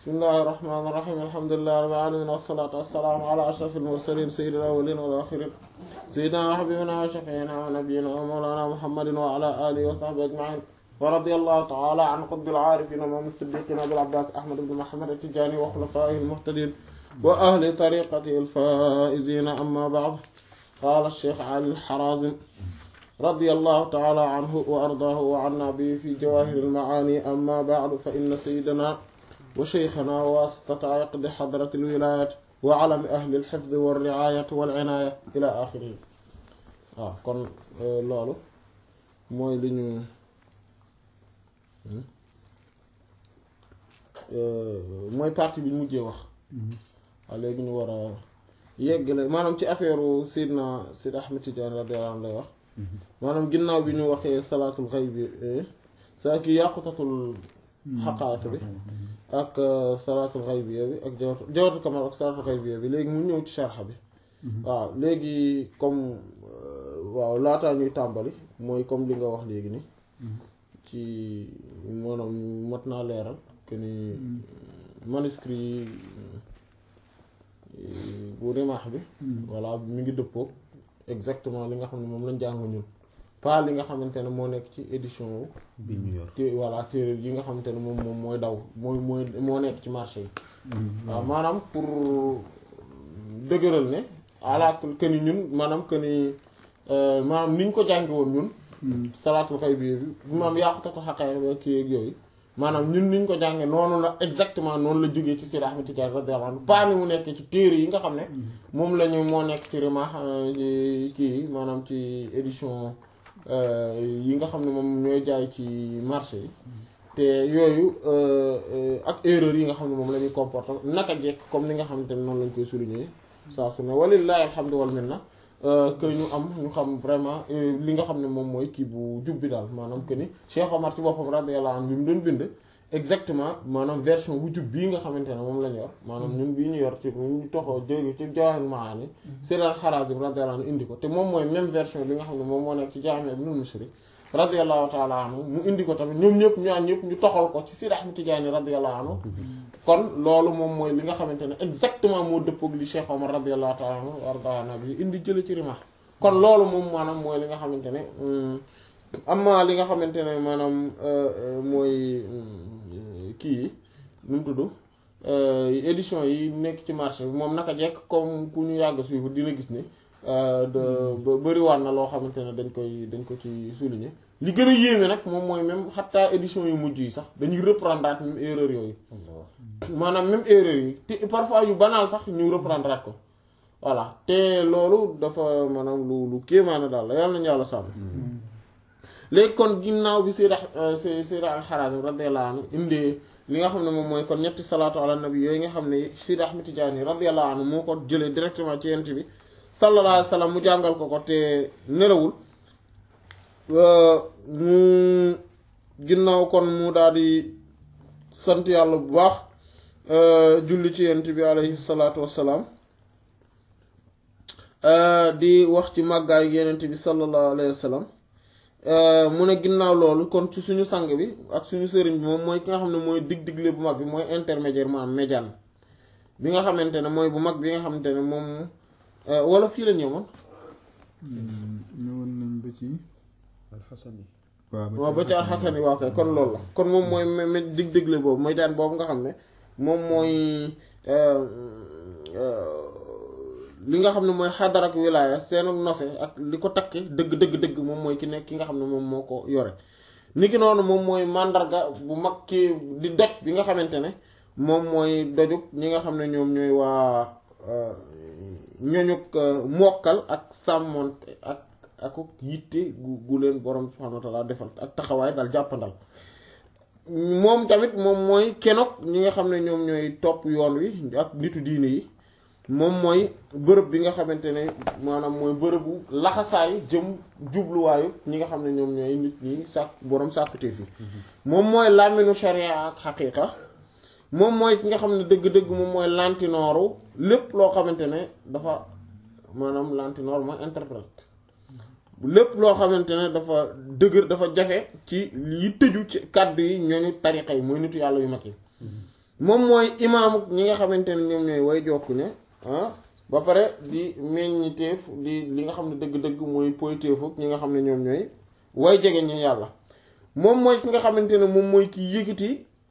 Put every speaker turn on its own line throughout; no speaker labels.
bismillahi irrahmani irrahim alhamdulillahi rabbil alamin wassalatu wassalaamu ala ashrafil mursalin sayyidil awwalin wal akhirin sayyidina wa habibina wa shafiina wa nabiyina wa mawlana muhammadin wa ala alihi wa sahbihi ajmain wa radiyallahu ta'ala an qutbil aarifin wa imam as-siddiqin abil abbas ahmad ibn muhammad at-tijani wa khulafaihi al-muhtadin wa ahli tariqatihi al-faizin amma ba'd qala ash-shaykh ali al-harazim radiyallahu ta'ala anhu wa ardaahu wa anna bihi fi jawahir al-ma'ani amma ba'du fa inna sayyidana wa shaykhana wa wasitata aqdi hadrat al-wilayat wa alami ahli al-hifz wa ar-ri'ayat wal inaya ila akhirih waaw kon loolu mooy li ñu mooy partie bi ñu mujjee wax waaw léegi ñu war a yeggale maanaam ci affaire Seydina Seydi Ahmed Tidiane radiyallahu anhu lay wax maanaam ginnaaw bi ñu waxee salaatul xayb bi saa ki yàqutatul xaqaat bi ak salaatul xayb bi ak jawatu jawatu kamal ak salaatul xayb bi léegi mu ñëw ci sharxa bi waaw léegi comme waaw laataa ñuy tàmbali mooy comme li nga wax léegi ni ci maanaam mat naa leeral que ni manuscrit bu rimaax bi voilà mi ngi dëppoo exactement li nga xam ne moom lañ jàng ñun pas li nga xamante ne moo nekk ci édition
bi ñu yor
te voilà téere yi nga xamante ne moom moom mooy daw mooy mooy moo nekk ci marché yi waaw maanaam pour dëgëral ne ala que ni ñun maanaam que ni maanaam ni ñu ko jànge woon ñun salaatul xay bi bi maanaam yàqutatu xaqee ba kii ak yooyu maanaam ñun ni ñu ko jànge noonu la exactement noonu la jógee ci Seydi Ahmed Tidiane radiyallahu anhu pas ni mu nekk ci téere yi nga xam ne moom la ñu moo nekk ci Rimah kii maanaam ci édition yi nga xam ne moom ñooy jaay ci marché yi te yooyu ak erreur yi nga xam ne moom la ñuy comporter naka jekk comme ni nga xamante ne noonu lañ koy souligner saa su ne walillahi alhamdu wal minna que ñu am ñu xam vraiment li nga xam ne moom mooy kii bu jub bi daal maanaam que ni Cheikh Omar ci boppam radiyallahu anhu bi mu doon bind exactement maanaam version bu jub bii nga xamante ne moom lañ yor maanaam ñun bii ñu yor ci ñu toxoo jóge ci Jawahirul Maani Sayyid al-Harazim radiyallahu anhu indi ko te moom mooy même version bi nga xam ne moom moo nekk ci Jaami' Ibnul Mushri radiyallahu ta'ala anhu mu indi ko tamit ñoom ñëpp ñaan ñëpp ñu toxal ko ci Seydi Ahmad Tijaani radiyallahu anhu kon loolu moom mooy li nga xamante ne exactement moo dëppoog li Cheikh Omar radiyallahu ta'ala anhu warda nabi indi jële ci Rimah kon loolu moom maanaam mooy li nga xamante ne amma li nga xamante ne maanaam mooy kii yi nu mu tudd édition yi nekk ci marché bi moom naka jekk comme ku ñu yàgg suivre dina gis ne de bëriwaat na loo xamante ne dañ koy dañ ko ci souligner li gën a yéeme nag moom mooy même xataa édition yu mujj yi sax dañuy reprendre même erreur yooyu maanaam même erreur yi te parfois yu banal sax ñu reprendre ko voilà te loolu dafa maanaam lu lu kéemaane daal la yàlla nañu yàlla sàmm léegi kon ginnaaw bi Seydi Seydi al-Harazim radiyallahu anhu indee li nga xam ne moom mooy kon ñetti salaatu ala nabi yooyu nga xam ne Seydi Ahmad Tijaani radiyallahu anhu moo ko jëlee directement ci yent bi sallallahu alayhi wa sallam mu jàngal ko ko te nelawul mu ginnaaw kon mu daal di sant yàlla bu baax julli ci yent bi alayhi salaatu wassalaam di wax ci màggaayu yenent bi sallallahu alayhi wa sallam mu ne ginnaaw loolu kon ci suñu sang bi ak suñu sëriñ bi moom mooy ki nga xam ne mooy dig-digle bu mag bi mooy intermédiaire maanaam médiane bi nga xamante ne mooy bu mag bi nga xamante ne moom wala fii la ñëwoon.
ñëwoon nañ ba ci.
alxasani
waaw ba ci alxasani waaw kay kon loolu la kon moom mooy me dig-digle boobu médiane boobu nga xam ne moom mooy. li nga xam ne mooy xadar ak wilaaya seen nose ak li ko takke dëgg dëgg dëgg moom mooy ki nekk ki nga xam ne moom moo ko yore niki noonu moom mooy màndarga bu mag ki di doj bi nga xamante ne moom mooy dojub ñi nga xam ne ñoom ñooy waa ñoñuk mokkal ak sàmmoonte ak ak yitte gu gu leen borom subhaanahu wa ta'ala defal ak taxawaay daal jàppandal moom tamit moom mooy kenok ñi nga xam ne ñoom ñooy topp yoon wi ak nitu diine yi moom mooy bërëb bi nga xamante ne maanaam mooy bërëbu laxasaay jëm jubluwaayu ñi nga xam ne ñoom ñooy nit ñi sàkk boroom sàkkutee fi moom mooy làmminu sharia ak xaqiiqa moom mooy ki nga xam ne dëgg-dëgg moom mooy lantinooru lépp loo xamante ne dafa maanaam lantinoor mooy interprète lépp loo xamante ne dafa dëgër dafa jafe ci yi tëju ci kàddu yi ñooñu tariqa yi mooy nitu yàlla yu mag yi moom mooy imaamu ñi nga xamante ne ñoom ñooy way jokk ne ah ba pare di meññiteef di li nga xam ne dëgg-dëgg mooy poyteefu ñi nga xam ne ñoom ñooy way jege ñi yàlla moom mooy ki nga xamante ne moom mooy ki yëkkati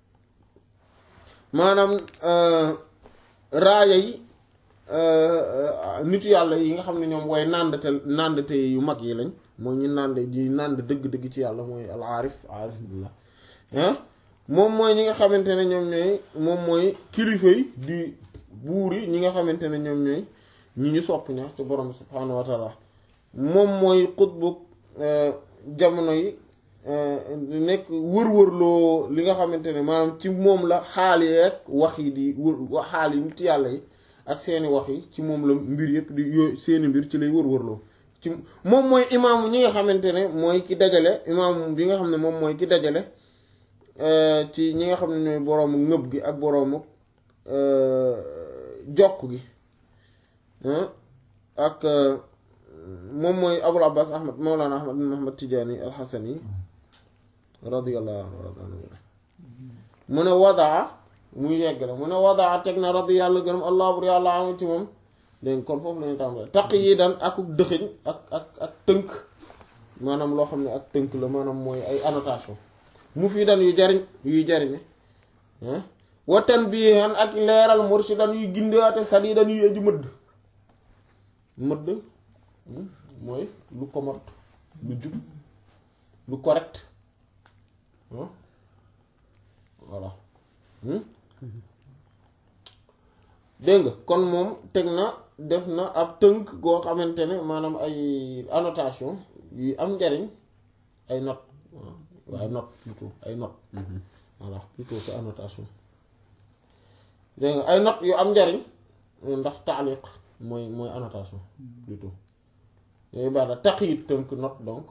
maanaam raaya yi nitu yàlla yi nga xam ne ñoom way nàndate nàndate yu mag yi lañ mooy ñu nànd di nànd dëgg-dëgg ci yàlla mooy al aarif aarif billah ah moom mooy ñi nga xamante ne ñoom ñooy moom mooy kilifa yi di buur yi ñi nga xamante ne ñoom ñooy ñi ñu sopp ña ci borom subhaanahu wa taala moom mooy xutbu jamono yi nekk wër-wërloo li nga xamante ne maanaam ci moom la xaal yeeg wax yi di wër xaal yi nit yàlla yi ak seeni wax yi ci moom la mbir yëpp di yooyu seeni mbir ci lay wër-wërloo ci moom mooy imaamu ñi nga xamante ne mooy ki dajale imaamu bi nga xam ne moom mooy ki dajale ci ñi nga xam ne ñooy boroomu ngëb gi ak boroomu jokk gi ak moom mooy abul abbas ahmad mawlana ahmad bin ahmad tijaani alxasani radiyallahu anhu mu ne wadaa muy yegg la mu ne wadaa teg na radi yàlla gërëm allah bur yàlla anu ci moom dégg kon foofu lañu tàmbale taq yi daan akuk dëxiñ ak ak ak tënk maanaam loo xam ne ak tënk la maanaam mooy ay annotation mu fii dan yu jariñ yuy jariñe watan bii xan ak leeral murshidan yuy gindewaate sadidan yuy aju mëdd mëdd mooy lu commode lu jub lu correct voilà dégg nga kon moom teg na def na ab tënk goo xamante ne maanaam ay annotation yu am njariñ ay note waaye note plutôt ay note voilà plutôt c'est annotation dégg nga ay note yu am njariñ ndax taaliq mooy mooy annotation plutôt yooyu baax na taqyid tënk note donc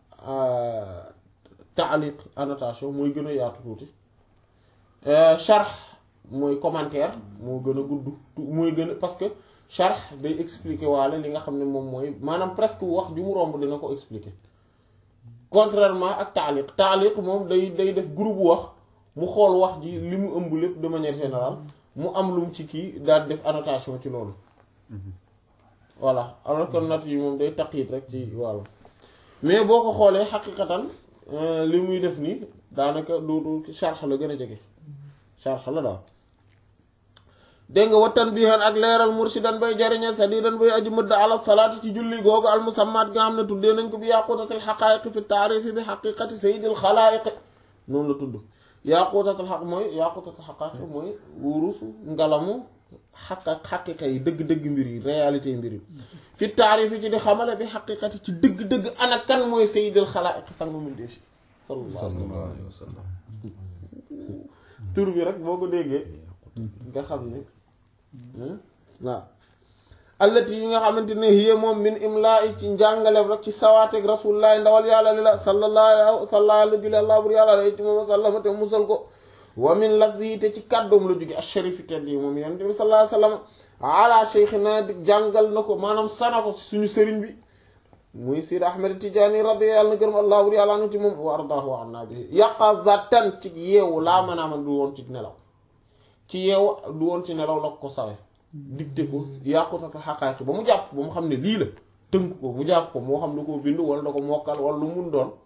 taaliq annotation mooy gën a yaatu tuuti sharh mooy commentaire moo gën a gudd mooy gën a parce que sharh day expliquer waale li nga xam ne moom mooy maanaam presque wax ju mu romb dina ko expliquer contrairement ak taaliq taaliq moom day day def groupe wax mu xool wax ji li mu ëmb lépp de manière générale mu am lum ci kii daal def annotation ci loolu voilà alors que note yi moom day taqyid rek ci wàllu mais boo ko xoolee xaqiqatan li muy def nii daanaka du du sharh la gën a jege sharh la daal dégg nga wattan bihan ak leeral murshidan bay jariñe sadidan bay aju mëdd ala salaati ci julli googu al musammaat nga xam ne tuddee nañ ko bi yaqutatil xaqaayiqi fi taarifi bi xaqiqati sayyidil xalaayiqi noonu la tudd yaqutatil xaq mooy yaqutatil xaqaayiqi mooy wurusu ngalamu xaq ak xaqiqa yi dëgg-dëgg mbir yi réalité mbir yi fi taarifi ci di xamale bi xaqiqati ci dëgg-dëgg ana kan mooy sayyidil xalaayiqi sangu min deefi sallallahu alayhi wa sallam tur bi rek boo ko déggee nga xam ne waaw allati yi nga xamante ne hiya moom min imlaa ci njàngaleem rek ci sawaateeg rasulullahi ndawal yàlla li la sallallahu sallallahu jule allah bur yàlla la ci moom sallama te musal ko wa min lafzi te ci kàddoom la jóge asharifi tedd yi moom yonent bi sallallahu alayhi wasallam ala cheikhina di jàngal na ko maanaam sana ko suñu sëriñ bi muy Sidi Ahmed Tidiane radiyallahu anhu gërëm allah bur yàlla anu ci moom wa ardaahu wa anna bi yaqazatan ci yeewu laa mën a man du woon ci nelaw ci yeewu du woon ci nelaw la ko sawe digte ko yàqutata xaqaaqi ba mu jàpp ba mu xam ne lii la tënk ko mu jàpp ko moo xam da ko bind wala da ko mokkal wala lu mun doon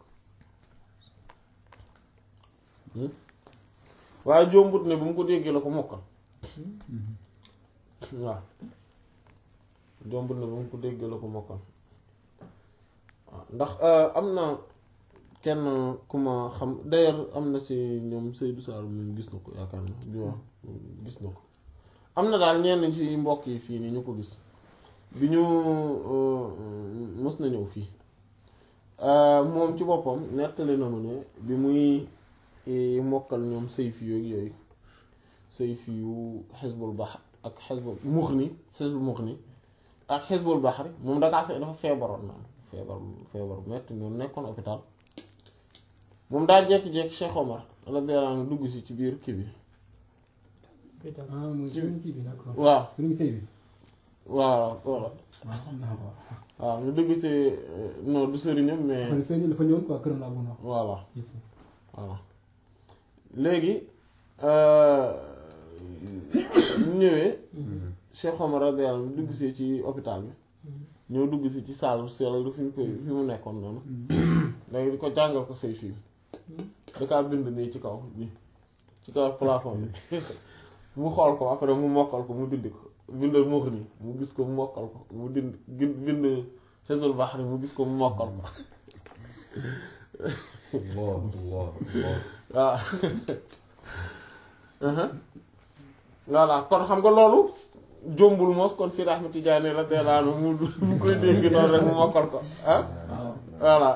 waaye jombut ne bu mu ko déggee la ko mokkal waaw jombut ne bu mu ko déggee la ko mokkal waaw ndax am na kenn ku ma xam d'ailleurs am na si ñoom Seydou Sall moom gis na ko yaakaar na bi wax gis na ko am na daal ñenn ci mbokk yi fii nii ñu ko gis bi ñu mës na ñëw fii moom ci boppam nettali na mu ne bi muy mokkal ñoom sayfi yooyu yooyu sayfi yu xisbul bahr ak xisbul muxni xisbul muxni ak xisbul bahri moom dakaa fe dafa feebaroon naan feebar feebar metti ñoom nekkoon hôpital moom daal jékki-jékki Cheikh Omar la beeraan dugg si ci biir kii bi
ah mooy sëriñ kii bi d'accord.
waaw
sëriñ sëy bi.
waaw voilà
waaw xam naa ko.
waaw ñu dugg ci non du sëriñam mais
man sëriñ dafa ñëwoon quoi këram laa bëggoon wax.
voilà
gis
voilà léegi ñëwee Cheikh Omar radiyallahu anhu dugg si ci hôpital bi ñoo dugg si ci salle sel du fi ñu koy fi mu nekkoon noonu léegi di ko jàngal ko say film da kaa bind nii ci kaw bi ci kaw plafond bi mu xool ko après mu mokkal ko mu dindi ko bindal moo ko nii mu gis ko mu mokkal ko mu dind gin bind Hizbul Bahri mu gis ko mu mokkal ko
Allah Allah Allah
waaw voilà kon xam nga loolu jombul moos kon Sidi Ahmed Tidiane la deelaanu mu mu koy dégg noonu rek mu mokkal ko ah voilà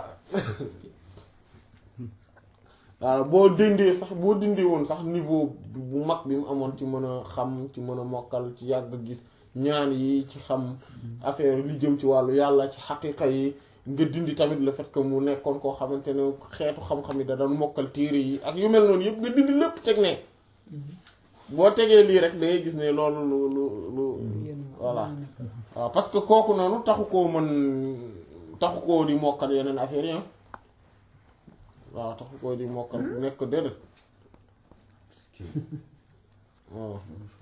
voilà boo dindee sax boo dindee woon sax niveau bu mag bi mu amoon ci mën a xam ci mën a mokkal ci yàgg gis ñaan yi ci xam affaire li jëm ci wàllu yàlla ci xaqiqa yi nga dindi tamit le fait que mu nekkoon koo xamante ne xeetu xam-xam yi da doon mokkal téere yi ak yu mel noonu yëpp nga dindi lépp teg ne boo tegee lii rek da ngay gis ne loolu lu lu lu voilà waaw parce que kooku noonu taxu koo mën taxu koo di mokkal yeneen affaire yi waaw taxu koo di mokkal nekk déedéet waaw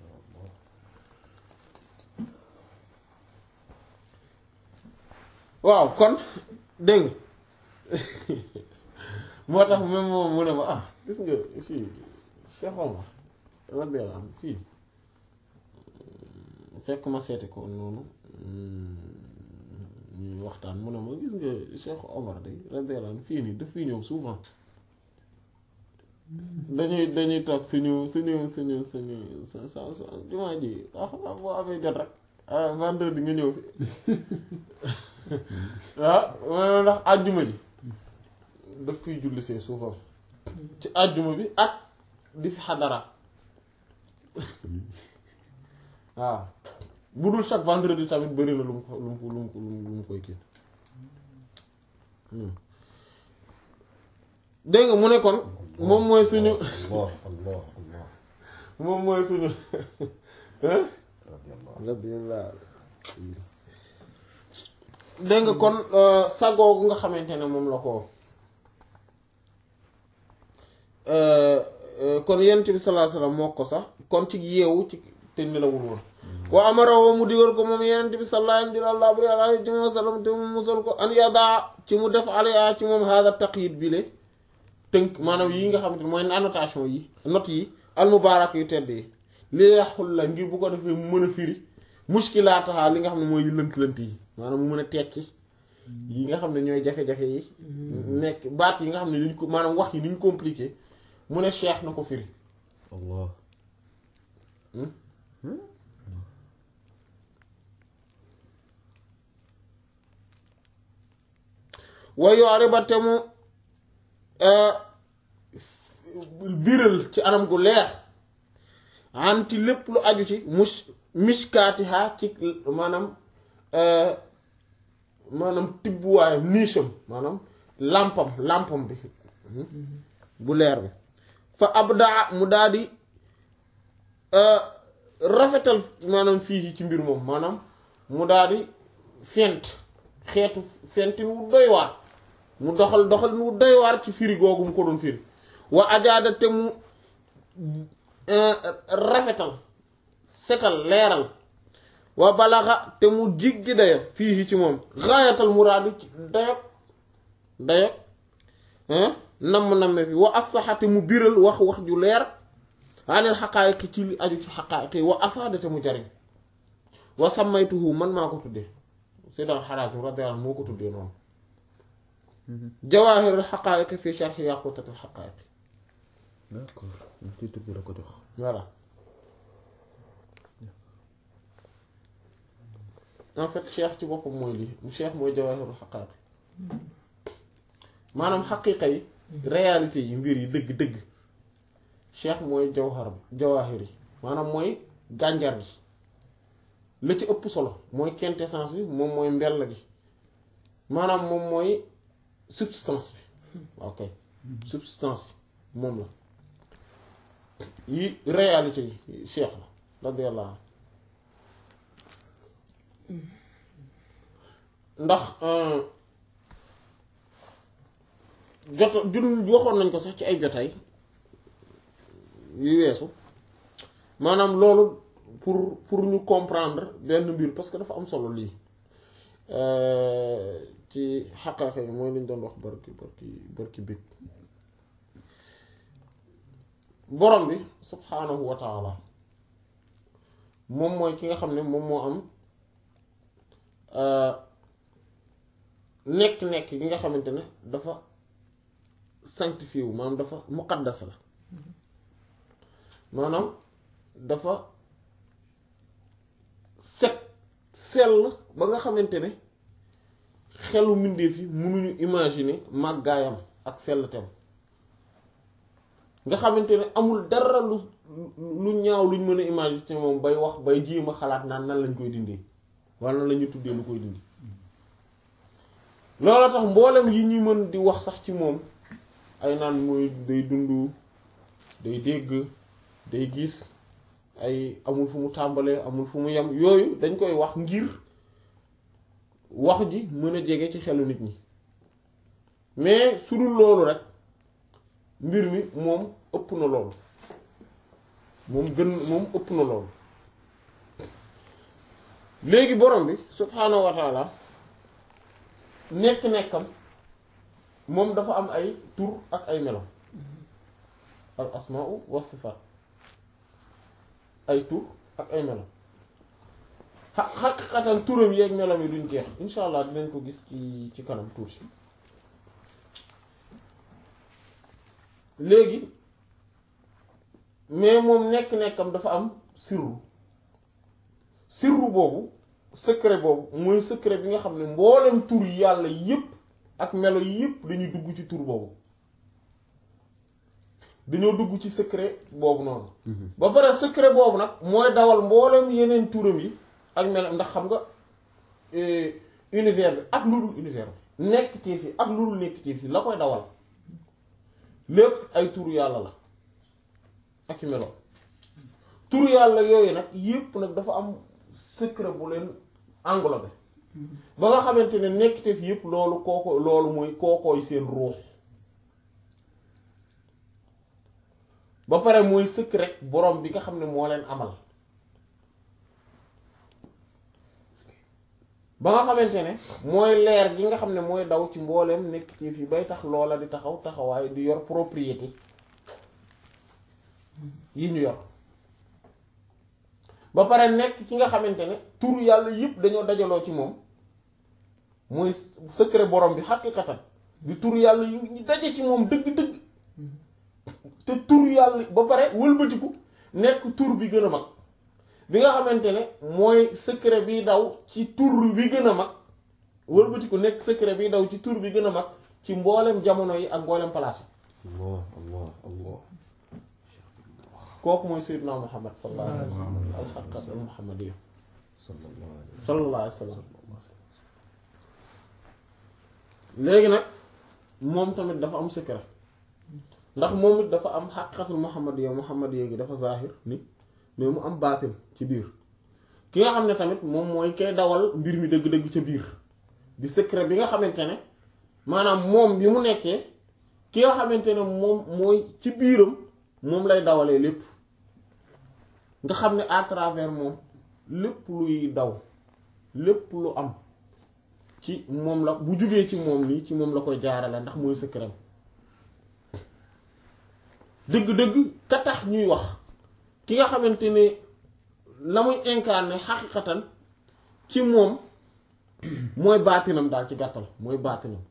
waaw kon dégg moo tax même moom mu ne ma ah gis nga fii Cheikh Omar radiyallahu anhu fii fekk ma seeti ko noonu ñuy waxtaan mu ne ma gis nga Cheikh Omar de radiyallahu anhu fii nii daf fi ñëw souvent dañuy dañuy toog suñu suñu suñu suñu sa sa sa jumaa ji ah boo amee jot rek ah vendredi nga ñëw fi waaw ndax àjjuma ji daf fiy julli see souvent ci àjjuma bi ak di fi xadara waaw bu dul chaque vendredi tamit bëri na lu mu ko lu mu ko lu mu ko lu mu koy kii dégg nga mu ne kon moom mooy suñu
Allah Allah Allah
moom mooy suñu
radiyallahu
radiyallahu dégg nga kon sagoogu nga xamante ne moom la ko kon yent bi sallallahu alayhi wasallam moo ko sax kon ci yeewu ci te nelawul woon wa amara wa mu digal ko moom yenent bi sallallahu alayhi wa sallam te mu musal ko an yadaa ci mu def alaya ci moom hada taqyid bi le tënk maanaam yi nga xamante ne mooy annotation yi note yi almubaarak yu tedd yi li yaxul la ngir bu ko defee mu mën a firi muskilaataha li nga xam ne mooy lënt-lënt yi maanaam mu mën a tekki yi nga xam ne ñooy jafe-jafe yi nekk baat yi nga xam ne liñ ko maanaam wax yi ni ñu compliqué mu ne cheikh na ko firi
Allah
way yoore ba te mu biral ci anam gu leer an ci lépp lu aju ci mus miskaatiha ci maanaam maanaam tibbuwaayam niisam maanaam làmpam làmpam bi bu leer bi fa abdaa mu daldi rafetal maanaam fii ci mbir moom maanaam mu daldi fent xeetu fentin wu doy waar mu doxal doxal mu doy waar ci firi googu mu ko doon firi wa ajaada te mu rafetal setal leeral wa balaxa te mu jiggi dayo fii ci moom xaayatal muraadu ci dayo dayo namm-namme fi wa afsaxa te mu biral wax wax ju leer anil xaqaayiqi ci li aju ci xaqaayiqi wa afaada te mu jariñ wa sammaytuhu man maa ko tuddee Seydal Harazim radiyallahu anhu moo ko tuddee noonu jawaahirul xaqaayiqi fi sharhi yaqutatil xaqaayiqi
d'accord ñu titre bi la ko jox
voilà en fait cheikh ci boppam mooy lii mu cheikh mooy jawaahirul xaqaayiqi maanaam xaqiiqa yi réalité yi mbir yi dëgg-dëgg cheikh mooy jawhar bi jawaahir yi maanaam mooy gànjar gi la ci ëpp solo mooy quintessence bi moom mooy mbell gi maanaam moom mooy substance bi ok substance bi moom la yi réalité yi cheikh la radiyallahu anhu ndax jot jun waxoon nañ ko sax ci ay jotaay yu weesu maanaam loolu pour pour ñu comprendre benn mbir parce que dafa am solo lii ci xaqaaqa yi mooy li ñu doon wax barki barki barki big borom bi subhaanahu wa taala moom mooy ki nga xam ne moom moo am nekk-nekk gi nga xamante ne dafa sanctifié wu maanaam dafa muqaddas la maanaam dafa set sell ba nga xamante ne xelu mbindeef yi mënuñu imaginer màggaayam ak sellteem nga xamante ne amul dara lu lu ñaaw luñ mën a imaginer ci moom bay wax bay jéem a xalaat naan nan lañ koy dindee wala nan la ñuy tuddee lu koy dindi loolu tax mboolem yi ñu mën di wax sax ci moom ay naan mooy day dund day dégg day gis ay amul fu mu tàmbalee amul fu mu yem yooyu dañ koy wax ngir wax ji mën a jege ci xelu nit ñi mais su dul loolu rek mbir mi moom ëpp na loolu moom gën moom ëpp na loolu léegi borom bi subhaanahu wa taala nekk-nekkam moom dafa am ay tur ak ay melo al asmaau wa sifaat ay tur ak ay melo xa xaqiqatan turam yeeg melam yi duñ jeex insha allah dinañ ko gis ci ci kanam tuuti léegi mais moom nekk-nekkam dafa am sirru sirru boobu secret boobu mooy secret bi nga xam ne mboolem tur yàlla yépp ak melo yépp dañuy dugg ci tur boobu dañoo dugg ci secret boobu noonu ba pare secret boobu nag mooy dawal mboolem yeneen turam yi ak melo ndax xam nga univers bi ak lu dul univers bi nekk ci fi ak lu dul nekk ci fi la koy dawal lépp ay turu yàlla la ak melo turu yàlla yooyu nag yépp nag dafa am secret bu leen englobé ba nga xamante ne nekkite fi yépp loolu kooko loolu mooy kookooy seen ruux ba pare mooy secret borom bi nga xam ne moo leen amal ba nga xamante ne mooy leer gi nga xam ne mooy daw ci mbooleem nekkite fi bay tax loola di taxaw taxawaay di yor propriété yi ñu yor ba pare nekk ki nga xamante ne tur yàlla yëpp dañoo dajaloo ci moom mooy secret borom bi xaqiqatan di tur yàlla yu ñu daje ci moom dëgg-dëgg te tur yàlla ba pare wëlbatiku nekk tur bi gën a mag bi nga xamante ne mooy secret bi daw ci tur bi gën a mag wëlbatiku nekk secret bi daw ci tur bi gën a mag ci mboolem jamono yi ak mboolem place yi
allah allah allah
kooku mooy Seydina Muhammad sallallahu alayhi wa sallam al-haqiqat al-muhammadiyya
sallallahu alayhi
sallallahu alayhi wa sallam léegi nag moom tamit dafa am secret ndax moom it dafa am xaqiqatul muhammadiyya muhammadiyya gi dafa zahir ni mais mu am baatin ci biir ki nga xam ne tamit moom mooy kay dawal mbir mi dëgg-dëgg ca biir di secret bi nga xamante ne maanaam moom bi mu nekkee ki nga xamante ne moom mooy ci biiram moom lay dawalee lépp nga xam ne à travers moom lépp luy daw lépp lu am ci moom la bu jugee ci moom nii ci moom la koy jaarale ndax mooy secret dëgg-dëgg ka tax ñuy wax ki nga xamante ne la muy incarné xaqiqatan ci moom mooy baatinam daal ci gàttal mooy baatinam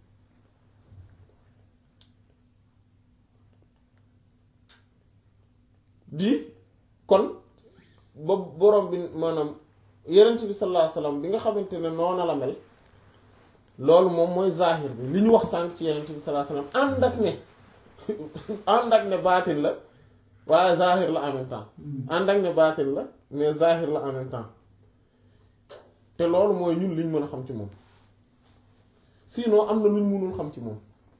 di kon ba borom bi maanaam yenent bi sallallahu alayhi wasallam bi nga xamante ne noona la mel loolu moom mooy zahir bi li ñu wax sànq ci yenent bi sallallahu alayhi wasallam ànd ak ne ànd ak ne baatin la waaye zahir la en même temps ànd ak ne baatin la mais zahir la en même temps te loolu mooy ñun liñ mën a xam ci moom sinon am na luñ mënul xam ci moom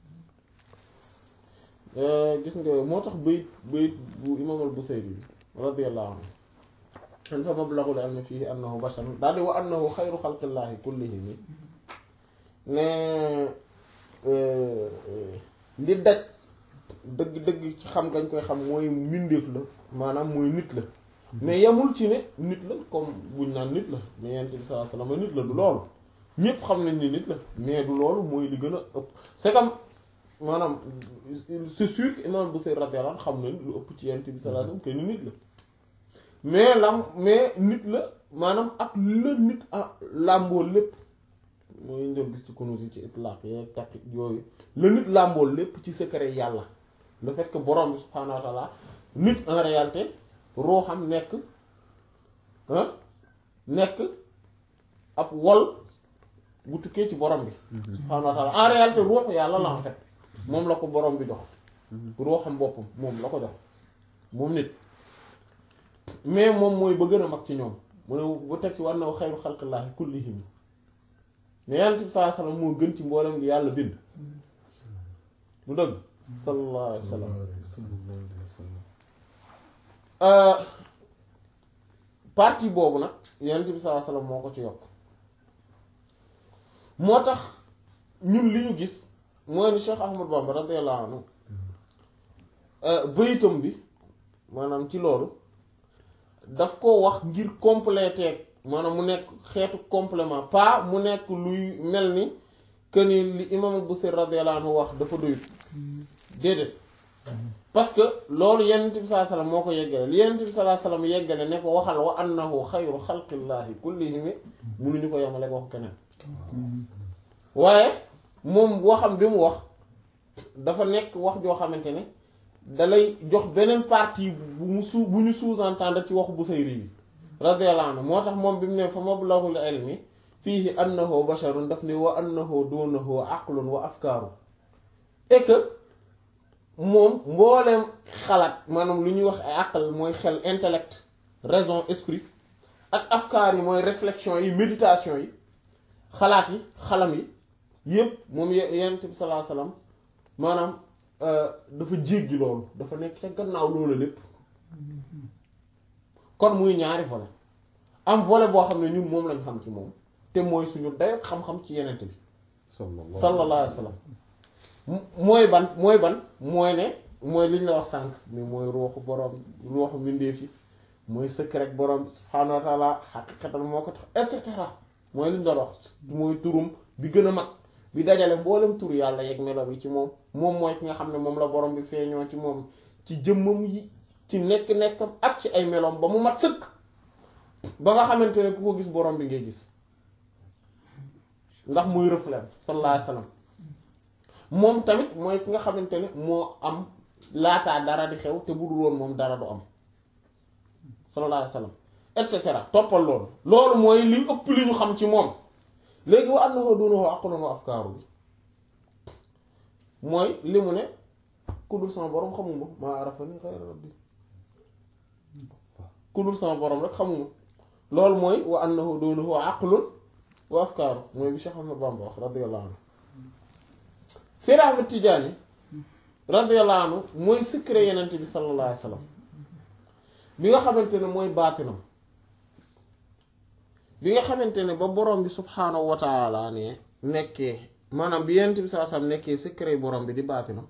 gis nga moo tax bayit bayit bu imaam al-Busayri bi radiyallahu anhu xen fa mablaghul ilmi fihi annahu bashar daal di wa annahu xayru xalqillaahi kullihim ne li daj dëgg-dëgg ci xam gañ koy xam mooy mbindeef la maanaam mooy nit la mais yamul ci ne nit la comme buñ naan nit la mais yonent bi sallallahu alayhi wasallam nit la du loolu ñépp xam nañ ni nit la mais du loolu mooy li gën a ëpp c'est comme maanaam c'est sûr que imam Busayri radiyallahu anhu xam nañ lu ëpp ci yonent bi sallallahu alayhi wasallam que ni nit la mais lam mais nit la maanaam ak la nit a làmboo lépp mooy ñu doon gis ci Kunûz yi ci itlaq yeeg taqiq yooyu la nit làmboo lépp ci secret yàlla le fait que borom bi subhaanahu wa ta'ala nit en réalité ruuxam nekk ah nekk ab wol bu tukkee ci borom bi subhaanahu wa ta'ala en réalité ruuxu yàlla la en fait moom la ko borom bi jox ruuxam boppam moom la ko jox moom nit mais moom mooy ba gën a mag ci ñoom mu ne bu teg ci war na xayru xalqillaahi kullihim mais yonent bi sallallahu alayhi wasallam moo gën ci mboolem bi yàlla bind mu dëgg sallallahu alayhi wasallam partie boobu nag yonent bi sallallahu alayhi wasallam moo ko ci yokk moo tax ñun li ñu gis mooy ni Cheikh Ahmad Bamba radiyallahu anhu bayitam bi maanaam ci loolu daf ko wax ngir compléter maanaam mu nekk xeetu complément pas mu nekk luy mel ni que ni li imam Busiri radiyallahu anhu wax dafa doyut déedéet parce que loolu yonent bi sallallahu alayhi wasallam moo ko yeggale li yonent bi sallallahu alayhi wasallam yeggale ne ko waxal wa annahu xayru xalqillaahi kullihim munuñu ko yemale waxu keneen waaye moom waxam bi mu wax dafa nekk wax joo xamante ne dalay jox beneen partie bu mu suu bu ñu sous-entendre ci waxu Busayri bi radiyallahu anhu moo tax moom bi mu ne fa mablaghul ilmi fiihi annahu basharun daf ne wa annahu dunahu aqlun wa afkaaru et que moom mbooleem xalaat maanaam lu ñuy wax ay aql mooy xel intellect raison esprit ak afkaar yi mooy réflexion yi méditation yi xalaat yi xalam yi yépp moom yonent bi sallallahu alayhi wasallam maanaam dafa jéggi loolu dafa nekk ca gannaaw loolu lépp kon muy ñaari volet am volet boo xam ne ñun moom lañ xam ci moom te mooy suñu dayo xam-xam ci yenent bi sallallahu alayhi wasallam mooy ban mooy ban mooy ne mooy liñ la wax sànq mais mooy ruuxu boroom ruuxu mbindeef yi mooy secret boroom subhaanahu wa ta'ala xaqiqatan moo ko tax et cetera mooy liñ doon wax mooy turum bi gën a mag bi dajale mboolem tur yàlla yeeg melo bi ci moom moom mooy ki nga xam ne moom la borom bi feeñoo ci moom ci jëmmam yi ci nekk-nekkam ak ci ay meloom ba mu mat sëkk ba nga xamante ne ku ko gis borom bi ngay gis ndax muy reflet sallallahu alayhi wasallam moom tamit mooy ki nga xamante ne moo am laataa dara di xew te bu dul woon moom dara du am sallallahu alayhi wasallam et cetera toppal loolu loolu mooy li ëpp li ñu xam ci moom léegi wa annahu dunahu aqlun wa afkaaru bi mooy li mu ne ku dul sama borom xamuma maa arafani ghayra rabbi ku dul sama borom rek xamuma loolu mooy wa annahu dunahu aqlun wa afkaaru mooy bi Cheikh Ahmad Bamba wax radiyallahu anhu Seyd Ahmad Tijaani radiyallahu anhu mooy secret yenent bi sallallahu alayhi wa sallam bi nga xamante ne mooy baatinam bi nga xamante ne ba borom bi subhaanahu wa taala ne nekkee maanaam bi yenent bi sallallahu alayhi wa sallam nekkee secret borom bi di baatinam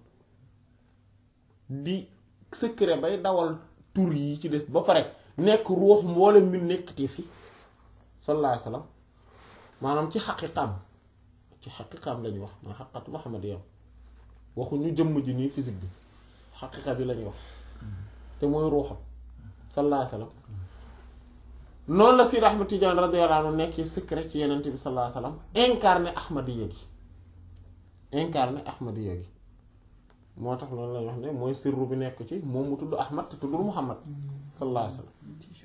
di secret bay dawal tur yi ci des ba pare nekk ruux mboolem mi nekkati fi sallallahu alayhi wa sallam maanaam ci xaqiqam ci xaqiqam lañuy wax maa xaqatu Muhammad yow waxuñu jëmm ji nii physique bi xaqiqa bi lañuy wax te mooy ruuxam sallallahu alayhi wa sallam noonu la Sidi Ahmad Tidiane radiyallahu anhu nekk secret ci yenent bi sallallahu alayhi wa sallam incarné ahmadiyya gi incarné ahmadiyya gi moo tax loolu lañuy wax ne mooy sirru bi nekk ci moom mu tudd Ahmad te tuddul Muhammad sallallahu alayhi wa sallam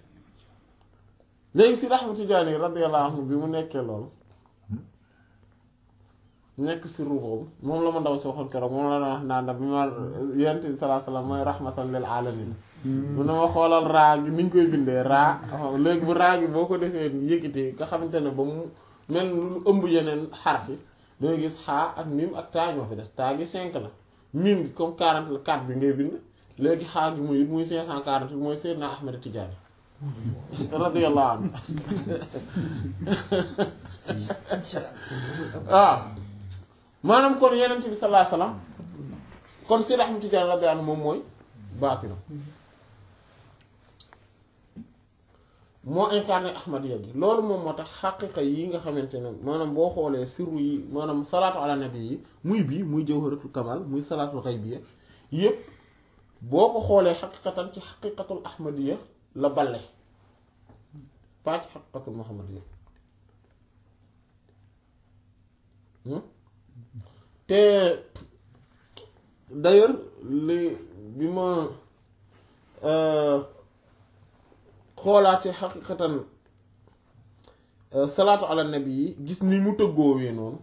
léegi Sidi Ahmad Tidiane radiyallahu anhu bi mu nekkee loolu nekk sirru boobu moom la ma ndaw si waxoon keroog moom la na wax naan bi ma yonent bi sallallahu alayhi wa sallam mooy rahmatan lil alamin mu ne ma xoolal raa gi ni ñu koy bindee raa léegi bu raa gi boo ko defee yëkkitee nga xamante ne ba mu mel lu ëmb yeneen xaraf yi dangay gis xaa ak mim ak taa ñoo fi des taa gi 5 la mim gi comme 40 la 4 bi ngay bind léegi xaa gi muy muy 540 bi mooy Seydina Ahmed Tidiane radiyallahu anhu waaw maanaam kon yeneen bi sallallahu alayhi wasallam kon Seydina Ahmed Tidiane radiyallahu anhu moom mooy baatinam moo incarné ahmadiyya gi loolu moom moo tax xaqiqa yi nga xamante ne maanaam boo xoolee sirru yi maanaam salaatu ala nabi yi muy bii muy jawharatul kamal muy salaatul xaybiyya yépp boo ko xoolee xaqiqatan ci xaqiqatul ahmadiyya la balle pas ci xaqiqatul muhammadiyya te d'ailleurs li bi ma xoolaate xaqiqatan salaatu ala nabi yi gis ni mu tëggoowee noonu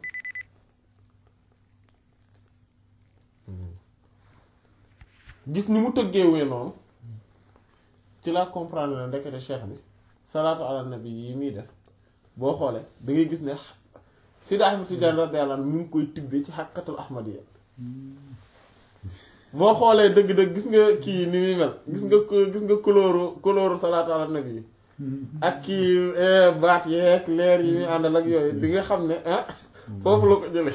gis ni mu tëggeewee noonu ci laa comprendre la ndekete cheikh bi salaatu ala nabi yi muy def boo xoolee da ngay gis ne Sidi Ahmed Tidiane radiyallahu anhu mu ngi koy tibbee ci xaqiqatul ahmadiyya boo xoolee dëgg-dëgg gis nga kii ni muy mel gis nga gis nga couleur couleur salaatu ala nabi yi ak kii baat yeeg leer yi muy àndal ak yooyu di nga xam ne ah foofu la ko jële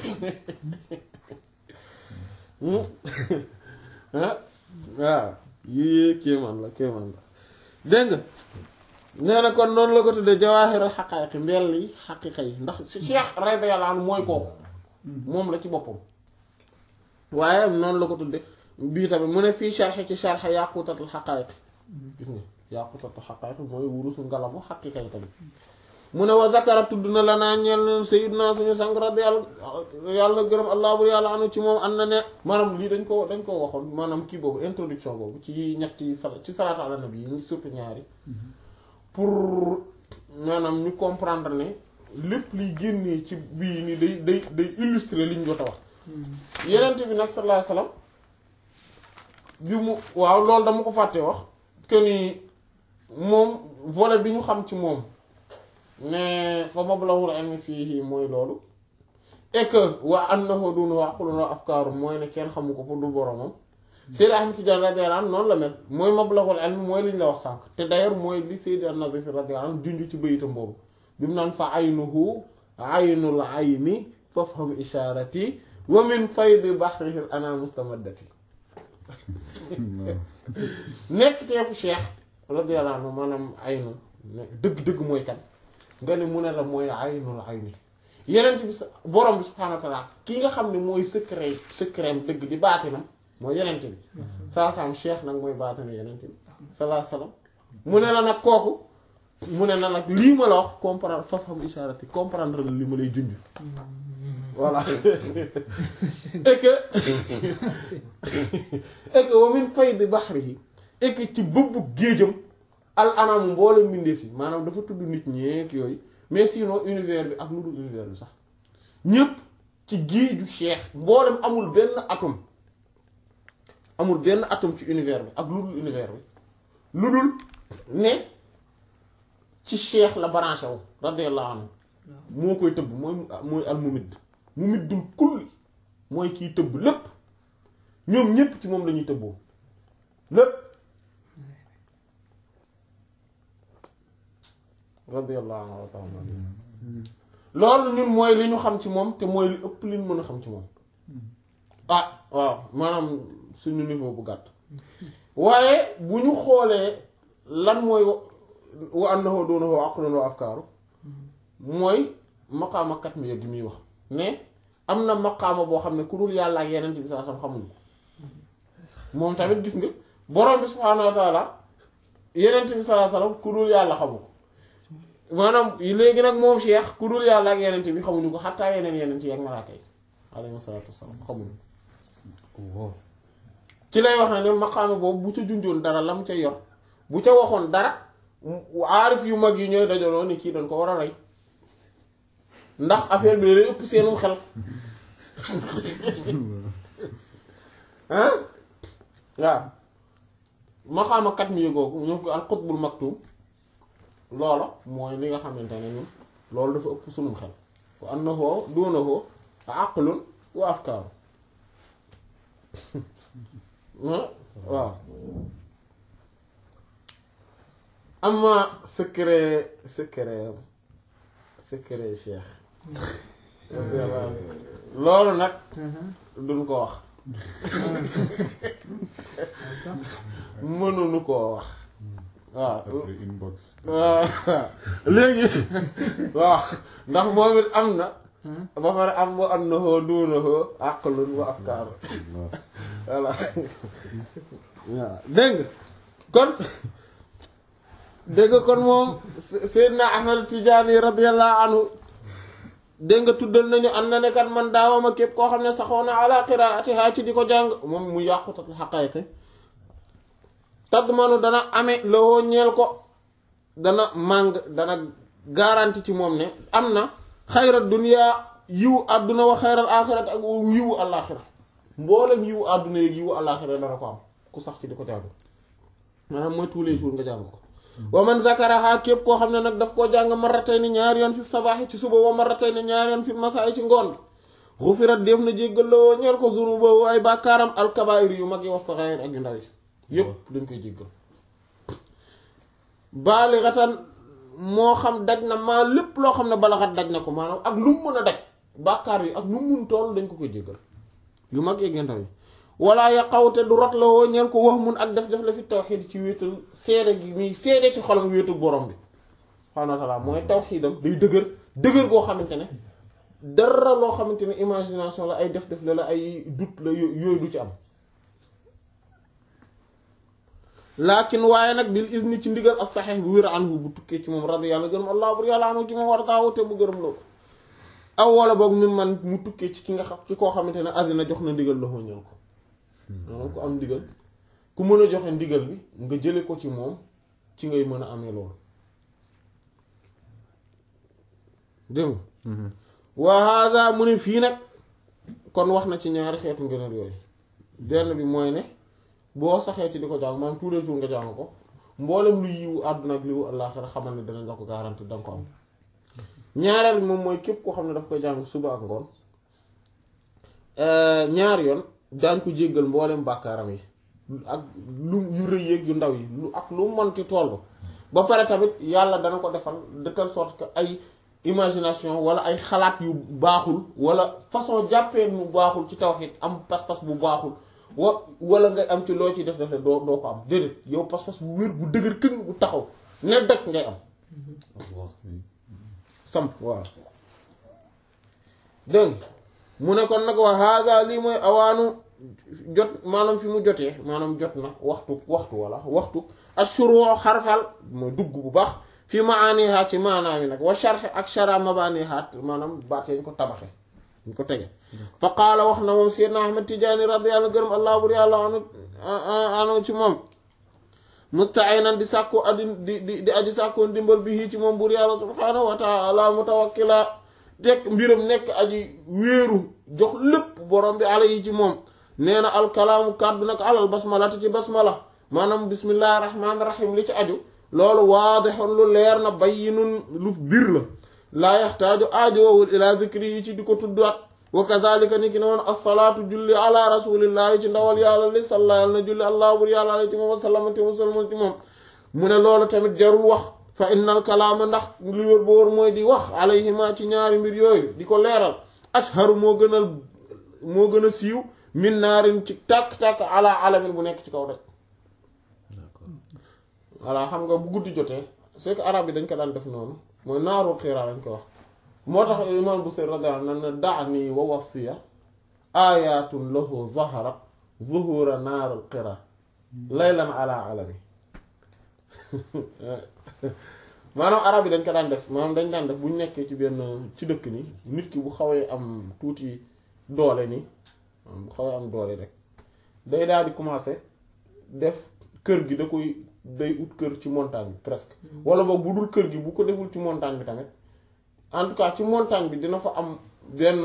ah waaw yii kéemaan la kéemaan la dégg nga nee na kon noonu la ko tuddee jawaahiral xaqaayiq mbell yi xaqiqa yi ndax Cheikh radiyallahu anhu mooy kooku moom la ci boppam waaye noonu la ko tudde bii tamit mu ne fii sharxe ci sharxe yaqutatul xaqaayiq gis nga yaqutatul xaqaayiq mooy wurusu ngalamu xaqiqa yi tamit mu ne wa zakara tudd na la naa ñeel sayyidna suñu sang radiyallahu yàlla na gërëm allah bu yàlla anu ci moom am na ne maanaam lii dañ ko dañ ko waxoon maanaam kii boobu introduction boobu ci ñetti sal ci salaatu ala nabi yi surtout ñaari pour maanaam ñu comprendre ne lépp liy génnee ci bii ni day day day illustrer liñ jot a wax yenent bi nag sallallahu alayhi wasallam bi mu waaw loolu dama ko fàtte wax que ni moom volet bi ñu xam ci moom ne fa mablawul ilmi fii mooy loolu et que wa annahu dun wa aqlun wa afkaaru mooy ne kenn xamu ko pour du boromam Seydi Ahmed Tidiane radiyallahu anhu noonu la mel mooy mablawul ilmi mooy li ñu la wax sànq te d'ailleurs mooy li Seydi an-Nazif radiyallahu anhu junj ci bayitam boobu bi mu naan fa aynuhu aynul ayni fafham isharati wa min faydi bahrihi ana mustamaddati nekk teefu Cheikh radiyallahu anhu maanaam aynu dëgg-dëgg mooy kan nga ne mu ne la mooy aynul ayni yeneen bi sa borom bi subhaanahu wa ta'ala ki nga xam ne mooy secret secret dëgg di baatinam mooy yeneen bi saa saam Cheikh nag mooy baatina yeneen bi salaa salaam mu ne la nag kooku mu ne la nag lii ma la wax comprendre fafam isharati comprendre la li ma lay junj voilà et que et que wa min faydi bahrihi et que ci bëbbu géejam al anam mboolem mbindeef yi maanaam dafa tudd nit ñeek yooyu mais sinon univers bi ak lu dul univers bi sax ñépp ci géeju cheikh mboolem amul benn atome amul benn atome ci univers bi ak lu dul univers bi lu dul ne ci cheikh la branché wu radiyallahu anhu moo koy tëbb mooy mooy al mumid mumiddul kulli mooy kiy tëbb lépp ñoom ñépp ci moom lañuy tëbboo lépp radiyallahu anhu wa ta'ala loolu ñun mooy li ñu xam ci moom te mooy li ëpp li ñu mën a xam ci moom ah waaw maanaam suñu niveau bu gàtt waaye bu ñu xoolee lan mooy wa annahu dunahu aqlun wa afkaaru mooy maqaama kat mi yëg muy wax mais am na maqaama boo xam ne ku dul yàlla ak yeneen bi saa sam xamuñu moom tamit gis nga borom bi subhaanahu wa taala yeneen bi saa sallam ku dul yàlla xamu ko maanaam léegi nag moom Cheikh ku dul yàlla ak yeneen bi xamuñu ko xattaa yeneen yeneen yi ak malaaka yi alayhi salaatu wassalaam xamuñu ci lay wax ne maqaama boobu bu ca junjoon dara lam ca yor bu ca waxoon dara aarif yu mag yi ñooy dajaloo ni kii dañ ko war a rey ndax affaire bi lay ëpp seenum xel ah waaw maqaama kat mi yëgooku ñoo ko al qutbul maktum loola mooy li nga xamante ne ñun loolu dafa ëpp sunum xel wa annahu dunahu aqlun wa afkaaru waaw amma secret secret secret cheikh loolu nag duñ ko wax mënuñu koo wax waaw
après inbox
waaw léegi waaw ndax moom it am na ba pare am wa annahu duunahu aqlun wa afkaar voilà waaw dégg nga kon dégg nga kon moom Seydina Ahmad Tijaani radiyallahu anhu dégg nga tuddal nañu am na ne kat man daawama képp koo xam ne saxoo na ala qiraatiha ci di ko jàng moom mu yàqutatul xaqaayiqi tadmanu dana amee lowoo ñeel ko dana màng dana garanti ci moom ne am na xayra dunya yiwu àdduna wa xayral aaxirat ak yiwu alaaxira mboolem yiwu àdduna yeeg yiwu alaaxira dana ko am ku sax ci di ko jàng maanaam mooy tous les jours nga jàng ko wa man zakaraha képp koo xam ne nag daf koo jàng marratay ni ñaari yoon fi sabaaxi ci suba wa marratay ni ñaari yoon fi masaay ci ngoon xufirat def na jéggal lawoo ñeel ko zunuba ay bàkkaaram alkabaayir yu mag yi wa saxaayir ak yu ndaw yi yépp dañ koy jéggal baalixatan moo xam daj na maa lépp loo xam ne balaxat daj na ko maanaam ak lu mu mën a daj bàkkaar yi ak lu mu mun toll dañ ko koy jéggal yu mag yeeg yu ndaw yi walla yaqawte du rot la woo ñeen ko wax mun ak def def la fi tawxiid ci wéetal seede gi muy seede ci xolam wéetu borom bi subhaanahu wa taala mooy tawxiidam day dëgër dëgër goo xamante ne dara loo xamante ne imagination la ay def def la la ay doute la yooyu du ci am laakin waaye nag bil izni ci ndigal ak saxeex bu wér anhu bu tukkee ci moom radi yàlla gërëm allah bur yàlla anu ci moom war taawu te mu gërëm loolu aw wala boog min man mu tukkee ci ki nga xam ci koo xamante ne azina jox na ndigal la ñëw ko maanaam ku am ndigal ku mën a joxe ndigal bi nga jële ko ci moom ci ngay mën a amee loolu dégg nga wa hada mu ne fii nag kon wax na ci ñaari xeetu ngëneel yooyu benn bi mooy ne boo saxee ci di ko jàng maanaam tous les jours nga jàng ko mboolem lu yiwu àdduna ak liwu àllaaxira xamal ne danañ la ko garanti danga ko am ñaareel moom mooy képp koo xam ne daf koy jàng suba ak ngoon ñaar yoon daañ ko jéggal mboolem bàkkaaram yi ak lu yu rëy yéeg yu ndaw yi lu ak lu monti tool ba pare tamit yàlla dana ko defal de telle sorte que ay imagination wala ay xalaat yu baaxul wala façon jàppee mu baaxul ci tawhid am pas-pas bu baaxul wa wala nga am ci loo ci def def doo doo ko am déedéet yow pas-pas bu wér bu dëgër këng bu taxaw ne dëkk ngay am samp waaw dégg mu ne kon nag wa hada lii mooy awaanu jot maanaam fi mu jotee maanaam jot na waxtu waxtu wala waxtu ashuru xarfal mooy dugg bu baax fi maaniha ci maanaam yi nag wa sharx ak shara mabaniha maanaam baat yañ ko tabaxe ñu ko tege fa qaala wax na moom Seydina Ahmad Tijaani radiyallahu gërëm allah bur yàlla anu anu ci moom mustainan di sàkku addi di di di aji sàkkoon dimbal bi ci moom bur yàlla subhaanahu wa taala mutawakkila teg mbiram nekk aji wéeru jox lépp borom bi ala yi ci moom nee na alkalaamu kàddu nag alal basmala te ci basmala maanaam bismillahi rahmaani rahim li ci aju loolu waadixoon lu leer na bayyinun lu bir la laa yaxtaaju aajoowul ila zikri yi ci di ko tuddaat wa kazalika ni ki ne woon assalaatu julli ala rasulillahi ci ndawal yàlla li salla yàlla na julli allah bur yàlla ala ci moom wasallamati wasalmal ci moom mu ne loolu tamit jarul wax fa innal kalaama ndax lu wér ba wóor mooy di wax alayhima ci ñaari mbir yooyu di ko leeral ashharu moo gënal moo gën a siiw min naarin ci tàkk-tàkk ala alamin bu nekk ci kaw rek voilà xam nga bu guddi jotee c'est que arab yi dañ ko daan def noonu mooy naaru xiira lañ ko wax moo tax imam bu seen radiyallahu anhu na daani wa wasiya ayatun lahu zaharat zuhura naarul xiira laylan ala alami maanaam arab yi dañ ko daan def maanaam dañ daan def bu ñu nekkee ci benn ci dëkk ni nit ki bu xawee am tuuti doole ni bu xawee am doole rek day daal di commencer def kër gi da koy day ut kër ci montagne bi presque wala boog bu dul kër gi bu ko deful ci montagne bi tamit en tout cas ci montagne bi dina fa am benn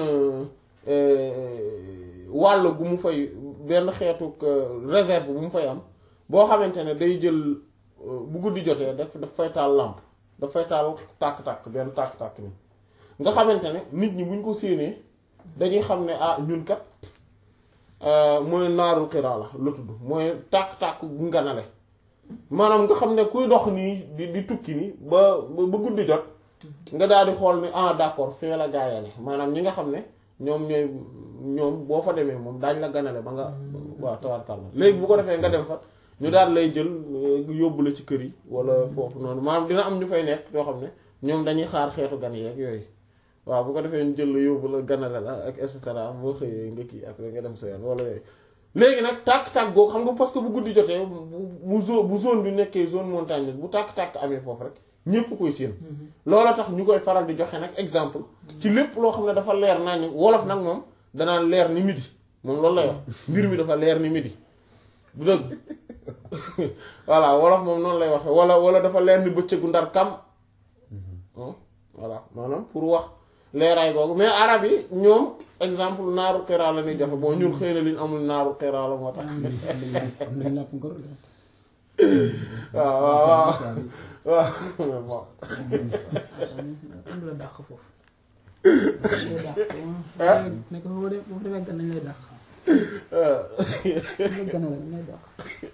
wàll gu mu fay benn xeetu réserve bu mu fay am boo xamante ne day jël bu guddi jotee daf daf fay taal làmp daf fay taal tàkk-tàkk benn tàkk-tàkk ni nga xamante ne nit ñi buñ ko séenee dañuy xam ne ah ñun kat mooy naarul xiraa la la tudd mooy tàkk-tàkk bu nganale maanaam nga xam ne kuy dox nii di di tukki nii ba ba guddi jot nga daal di xool ni ah d'accord fee la gaaya ne maanaam ñi nga xam ne ñoom ñooy ñoom boo fa demee moom daañ la ganale ba nga waaw tawarkal la léegi bu ko defee nga dem fa ñu daal lay jël yóbbu la ci kër yi wala foofu noonu maanaam dina am ñu fay nekk yoo xam ne ñoom dañuy xaar xeetu gan yeeg yooyu waaw bu ko defee ñu jël la yóbbu la ganale la ak et cetera boo xëyee nga kii après nga dem sa yoon wala yooyu léegi nag tàkk-tàkk googu xam nga parce que bu guddi jotee bu zone bu zone bi nekkee zone montagne bu tàkk-tàkk amee foofu rek ñépp koy séen loola tax ñu koy faral di joxe nag exemple ci lépp loo xam ne dafa leer naa ni wolof nag moom danaan leer ni midi moom loolu lay wax mbir mi dafa leer ni midi du dëgg voilà wolof moom noonu lay waxe wala wala dafa leer ni bëccëgu ndar kam voilà maanaam pour wax leeraay googu mais arab yi ñoom exemple naaru xiraa la ñuy joxe bon ñun xëy na liñ amul naaru xiraa la moo tax
am nañ làpp ngor
waaw waaw waaw waaw
am la dàq foofu lay dàq nekk foofu de foofu demee gan nañ lay dàq gan la lay dàq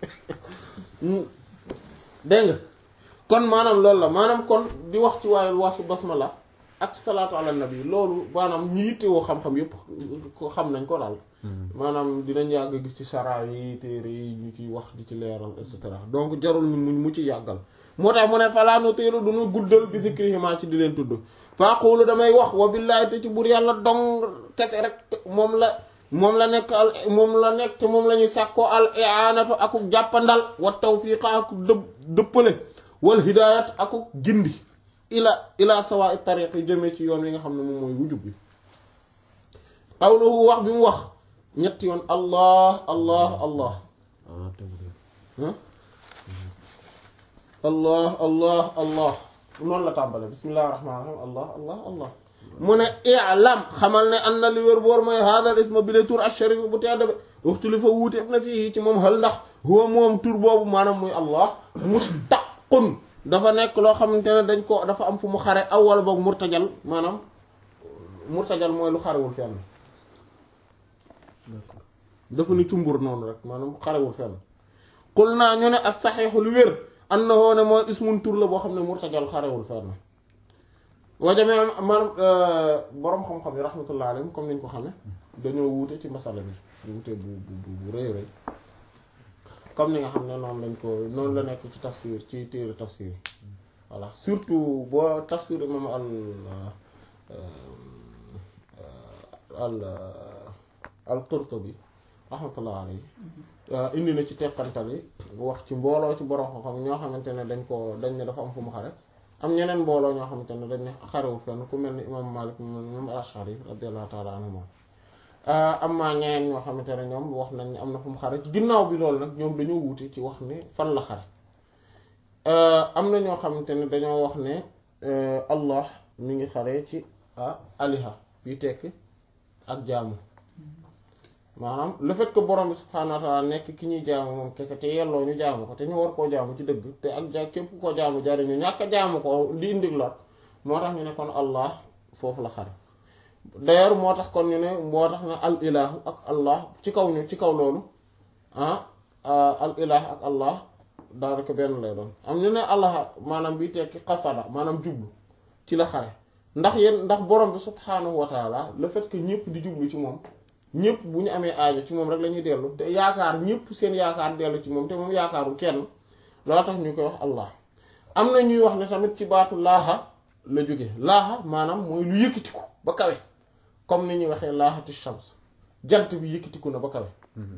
dégg nga kon maanaam loolu la maanaam kon di wax ci waaye wasu basmala ak salaatu ala nabi loolu maanaam ñi yittewoo xam-xam yépp ko xam nañ ko daal maanaam dinañ yàgg gis ci sara yi téere yi ñu ciy wax di ci leeral et cetera donc jarul ñu mu mu ci yàggal moo tax mu ne falaa nutiilu duñu guddal bi zikrihima ci di leen tudd faqulu damay wax wa billaahi te ci bur yàlla dong kese rek moom la moom la nekk al moom la nekk te moom la ñuy sàkkoo al i'anatu akuk jàppandal wa tawfiqa akuk dëpp dëppale wal hidayat akuk gindi ila ila sawa tariq yi jëmee ci yoon wi nga xam ne moom mooy wujub bi qawluhu wax bi mu wax ñetti yoon allah allah allah
ah tegu
allah allah allah noonu la tàmbale bismillahi rahmaani rahim allah allah allah mu ne i'lam xamal ne an na li wér boor mooy hadal isma bile tur asharif bu tedd bi uxtuli fa wuute na fii ci moom xel ndax huwa moom tur boobu maanaam muy allah mustaqun dafa nekk loo xamante ne dañ ko dafa am fu mu xare aw wala boog murtajal maanaam murtajal mooy lu xarewul fenn dafa ni cumbur noonu rek maanaam xarewul fenn qul naa ñu ne as saxiixu lu wér annahu ne mooy ismun tur la boo xam ne murtajal xarewul fenn wajame maanaam boroom xam-xam yi rahmatullah alayhim comme niñ ko xame dañoo wuute ci masala bi wuute bu bu bu rëy rëy comme ni nga xam ne noonu lañ ko noonu la nekk ci tafsir ci téere tafsir yi voilà surtout boo tafsir imam al al al Qurtubi rahmatullah alayhi indi na ci teqantal yi wax ci mbooloo ci borom xam-xam ñoo xamante ne dañ ko dañ ne dafa am fu mu xare am ñeneen mbooloo ñoo xamante ne dañ ne xarewul fenn ku mel ni imam Malik imam al-Ash'ari radiyallahu ta'ala anhu moom am maa ñeneen ñoo xamante ne ñoom wax nañ ne am na fu mu xare ginnaaw bi loolu nag ñoom dañoo wuute ci wax ne fan la xare am na ñoo xamante ne dañoo wax ne Allah mi ngi xare ci aliha bi tekk ak jaamu maanaam le fait que borom bi subhaanahu wa ta'ala nekk ki ñuy jaamu moom kese te yelloo ñu jaamu ko te ñu war koo jaamu ci dëgg te ak ja képp koo jaamu jariñu ñàkk a jaamu ko di indi lor moo tax ñu ne kon Allah foofu la xare d'ailleurs moo tax kon ñu ne moo tax ne al ilahu ak Allah ci kaw ñu ci kaw loolu ah al ilah ak Allah daanaka benn lay doon am ñu ne Allah maanaam bi tekki qasada maanaam jublu ci la xare ndax yéen ndax borom bi subhaanahu wa ta'ala le fait que ñëpp di jublu ci moom ñëpp bu ñu amee aajo ci moom rek la ñuy dellu te yaakaar ñëpp seen yaakaar dellu ci moom te moom yaakaarul kenn loo tax ñu koy wax allah am na ñuy wax ne tamit ci baatu laaxa la jóge laaxa maanaam mooy lu yëkkatiku ba kawe comme ni ñuy waxee laaxati shams jant bi yëkkatiku na ba kawe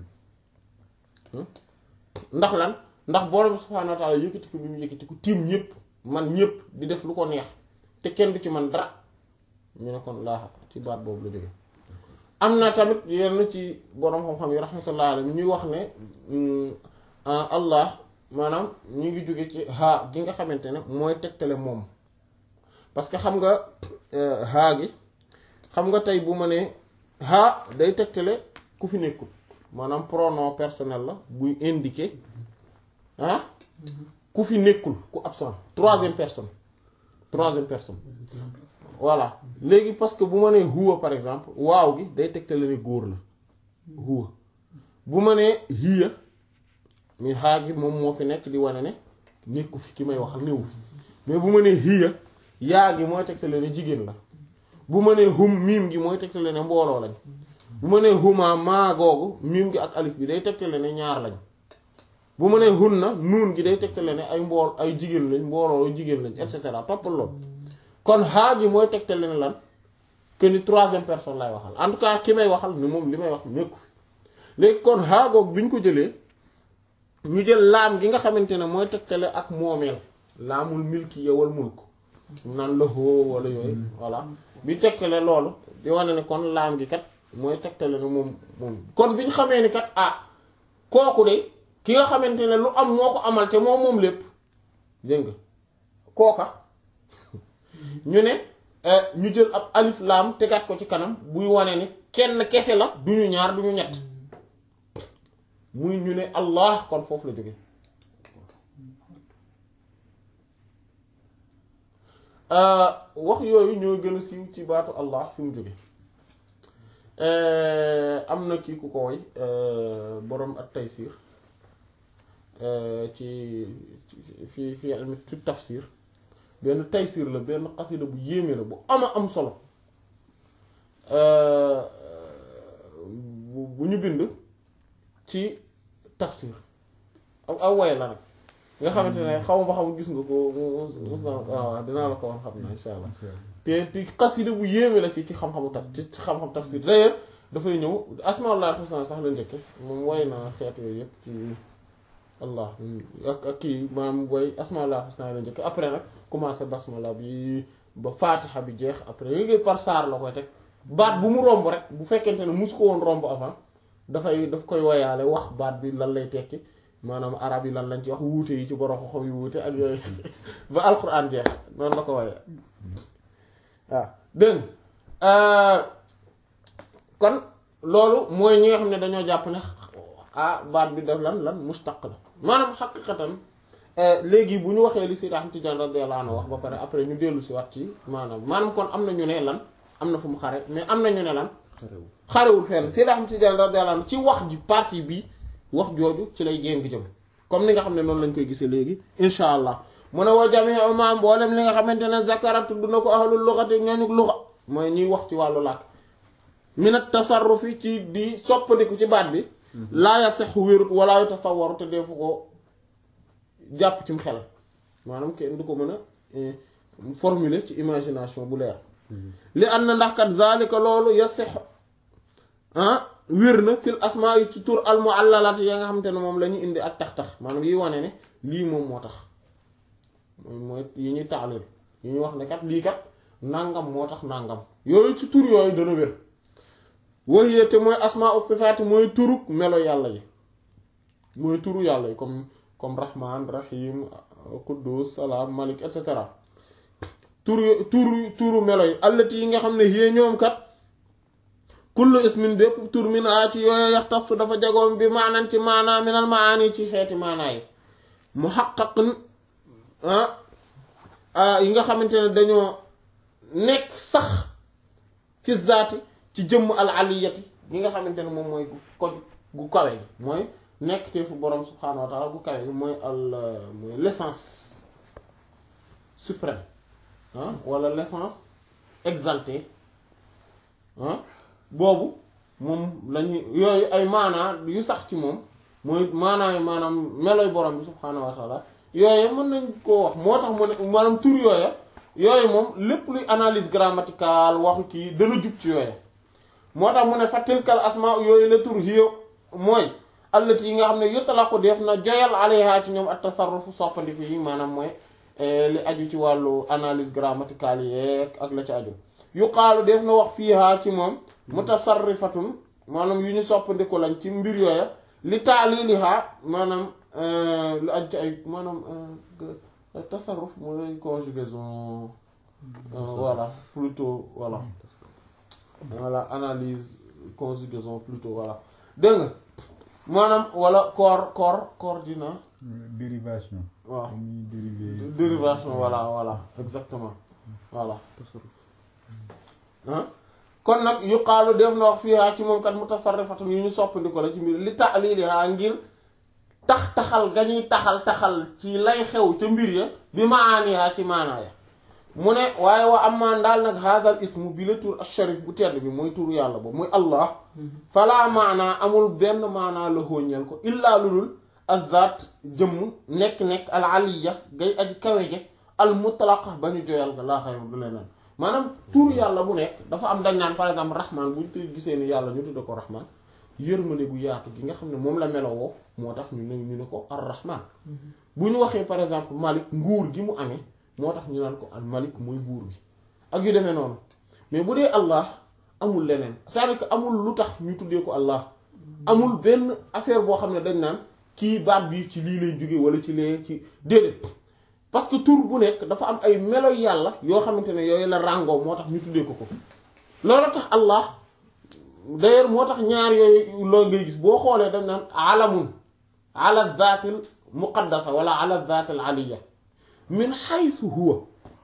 ndax lan ndax borom subhaanahu wa ta'ala yëkkatiku bi mu yëkkatiku tiim ñëpp man ñëpp di def lu ko neex te kenn du ci man dara ñu ne kon laaxa ci baat boobu la jóge am na tamit yenn ci borom xam-xam yi rahmatullah alayhi ñuy wax ne allah maanaam ñu ngi jóge ci haa gi nga xamante ne mooy tegtale moom parce que xam nga haa gi xam nga tey bu ma nee haa day tegtale ku fi nekkul maanaam pronom personnel la buy indiquer ah ku fi nekkul ku absent troisième personne troisième personne voilà léegi parce que bu ma nee huwa par exemple waaw gi day tegtale ne góor la huwa bu ma nee hiya mi xaa gi moom moo fi nekk di wane ne nekku fi ki may waxal néewu fi mais bu ma nee hiya yaa gi mooy tegtale ne jigéen la bu ma nee hum miim gi mooy tegtale ne mbooloo lañ bu ma nee huma maa googu miim gi ak alif bi day tegtale ne ñaar lañ bu mu nee hunna nuun gi day tegtale ne ay mbool ay jigéen lañ mbooloo jigéen lañ et cetera toppal loolu kon haa gi mooy tegtale ne lan que ni troisième personne lay waxal en tout cas ki may waxal ni moom li may wax nekku fi léegi kon haa googu bi ñu ko jëlee ñu jël laam gi nga xamante ne mooy tegtale ak moomeel laamul milki yowal mulk naan la hoo wala yooyu voilà bi tegtale loolu di wane ne kon laam gi kat mooy tegtale ne moom moom kon bi ñu xamee ni kat ah kooku de ki nga xamante ne lu am moo ko amal te moom moom lépp dégg nga kooka ñu ne ñu jël ab alif laam tegaat ko ci kanam buy wane ni kenn kese la du ñu ñaar du ñu ñett muy ñu ne allah kon foofu la jóge wax yooyu ñoo gën a siiw ci baatu allah fi mu jóge am na kii ku ko woy boroom ak taysir ci fi fi almi ci tafsir benn taysir la benn xasida bu yéeme la bu ama am solo bu ñu bind ci tafsir aw aw way la nag nga xamante ne xaw ma ba xam gis nga ko mus na waaw dinaa la ko wax xam na insha allah te te xasida bu yéeme la ci ci xam-xamu taf ci xam-xam tafsir d'ailleurs dafay ñëw asmaullah husna sax la njëkke moom way na xeet yooyu yëpp ci allah ak ak kii maanaam way asmaullah husna la njëkke après nag commencé basmala bi ba fatiha bi jeex après yooyu par saar la koy teg baat bu mu romb rek bu fekkente ne mus ko woon romb avant dafay daf koy woyaale wax baat bi lan lay tekki maanaam arab yi lan lañ ci wax wuute yi ci borom xam yu wuute ak yooyu ba alquran jeex noonu la ko woyee waaw dégg kon loolu mooy ñi nga xam ne dañoo jàpp ne ah baat bi daf lan lan mustaq la maanaam xaqiqatan léegi bu ñu waxee li Seydi Ahmad Tijaan radiyallahu anhu wax ba pare après ñu dellu si waat ci maanaam maanaam kon am na ñu ne lan am na fu mu xare mais am na ñu ne lan xarewul fenn Seydi Ahmad Tijaan radiyallahu anhu ci wax ji partie bi wax jooju ci lay jéng jëm comme ni nga xam ne noonu lañ koy gisee léegi insha allah mu ne wa jami'u ma mboolem li nga xamante ne zakara tudd na ko ahlul lughati ñooñu lugha mooy ñuy wax ci wàllu làkk minat tasarrufi ci di soppandiku ci baat bi laa yasixu wérut wala yu tasawwaru te defu ko jàpp cim xel maanaam kenn du ko mën a formuler ci imagination bu leer li am na ndax kat zalika loolu yasixu ah wér na fil asmaa yi ci tur al muallalat ya nga xamante ne moom la ñu indi ak tax-tax maanaam yi wane ne lii moom moo tax mooy mooy yi ñuy taalil yi ñuy wax ne kat lii kat nangam moo tax nangam yooyu ci tur yooyu dana wér waxiyee te mooy asmaa u sifaati mooy turu melo yàlla yi mooy turu yàlla yi comme comme rahman rahim quddus salaam malik et cetera turu turu turu melo yi allati yi nga xam ne yée ñoom kat kullu ismin bépp tur min a ci yooyu yaxtasu dafa jagoom bi maanan ci maanaa minal maani ci xeeti maanaa yi muhaqqaqun yi nga xamante ne dañoo nekk sax fi zaati ci jëmm al aliyati yi nga xamante ne moom mooy ko gu kawe gi mooy nekk te fu borom subhaanahu wa taala gu kawe gi mooy al mooy l'essence suprême ah wala l'essence exaltée ah boobu moom lañuy yooyu ay maanaa yu sax ci moom mooy maanaa yu maanaam meloy borom bi subhaanahu wa taala yooyu mën nañ koo wax moo tax mu ne maanaam tur yooya yooyu moom lépp luy analyse grammaticale waxu kii dana jub ci yooya moo tax mu ne fa tilkal asmaa yooyu la tur hiyo mooy allati yi nga xam ne yutlaqu def na joyal alayha ci ñoom at tasarrufu soppandiku yi maanaam mooy li aju ci wàllu analyse grammaticale yeeg ak la ci aju yuqaalu def na wax fiihaa ci moom mutasarrifatun maanaam yu ñu soppandiku lañ ci mbir yooya li taaliliha maanaam lu aju ci ay maanaam tasarruf mooy conjugaison voilà plutôt voilà voilà analyse conjugaison plutôt voilà dégg nga maanaam wala cor cor coordinat
dérivation
waaw
dañuy dériver
dérivation voilà voilà exactement voilà ah kon nag yuqaalu def na wax fiihaa ci moom kat mutasarrifatun yu ñu soppandiko la ci mbir li ta'liliha ngir tax taxal ga ñuy taxal taxal ci lay xew ca mbir ya bi maaniha ci maanaaya mu ne waaye wa amaan daal nag haadal ismu bi la tur asharif bu tedd bi mooy turu yàlla boobu muy allah falaa maanaa amul benn maanaa la hóoñeel ko illaa lulul azat jëmm nekk-nekk al aliya gay aji kawe je al mutlaqa ba ñu joyal nga laa xayma du leneen maanaam tur yàlla bu nekk dafa am dañ naan par exemple rahman bu ñu gisee ni yàlla ñu tudde ko rahman yërmande gu yaatu gi nga xam ne moom la melowoo moo tax ñu ne ñu ne ko ar rahman bu ñu waxee par exemple malik nguur gi mu amee moo tax ñu naan ko al malik mooy buur bi ak yu demee noonu mais bu dee allah amul leneen c'est-à-dire que amul lu tax ñu tuddee ko allah amul benn affaire boo xam ne dañ naan kii baat bi ci lii lay jóge wala ci lee ci déedéet parce que tur bu nekk dafa am ay melo yàlla yoo xamante ne yooyu la ràngoo moo tax ñu tuddee ko ko loolu tax allah d'ailleurs moo tax ñaar yooyu loolu ngay gis boo xoolee dañ naan alamun ala zaatil muqaddasa wala ala zaatil aliya min haythu huwa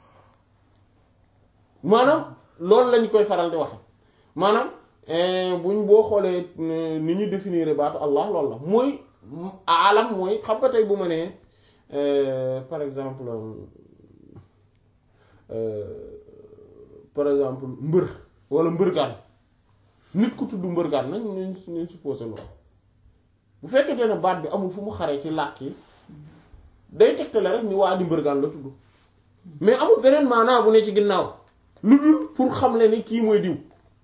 maanaam loolu lañ koy faral di waxe maanaam buñ boo xoolee ni ñu définir baatu allah loolu la mooy alam mooy xam nga tey bu ma nee par exemple par exemple mbër wala mbërgaan nit ku tudd mbërgaan nañ nañ nañ supposé loolu bu fekkente ne baat bi amul fu mu xaree ci làkk yi day tegtale rek ni waa di mbërgaan la tudd mais amul beneen maanaa bu ne ci ginnaaw lu dul pour xamle ni kii mooy diw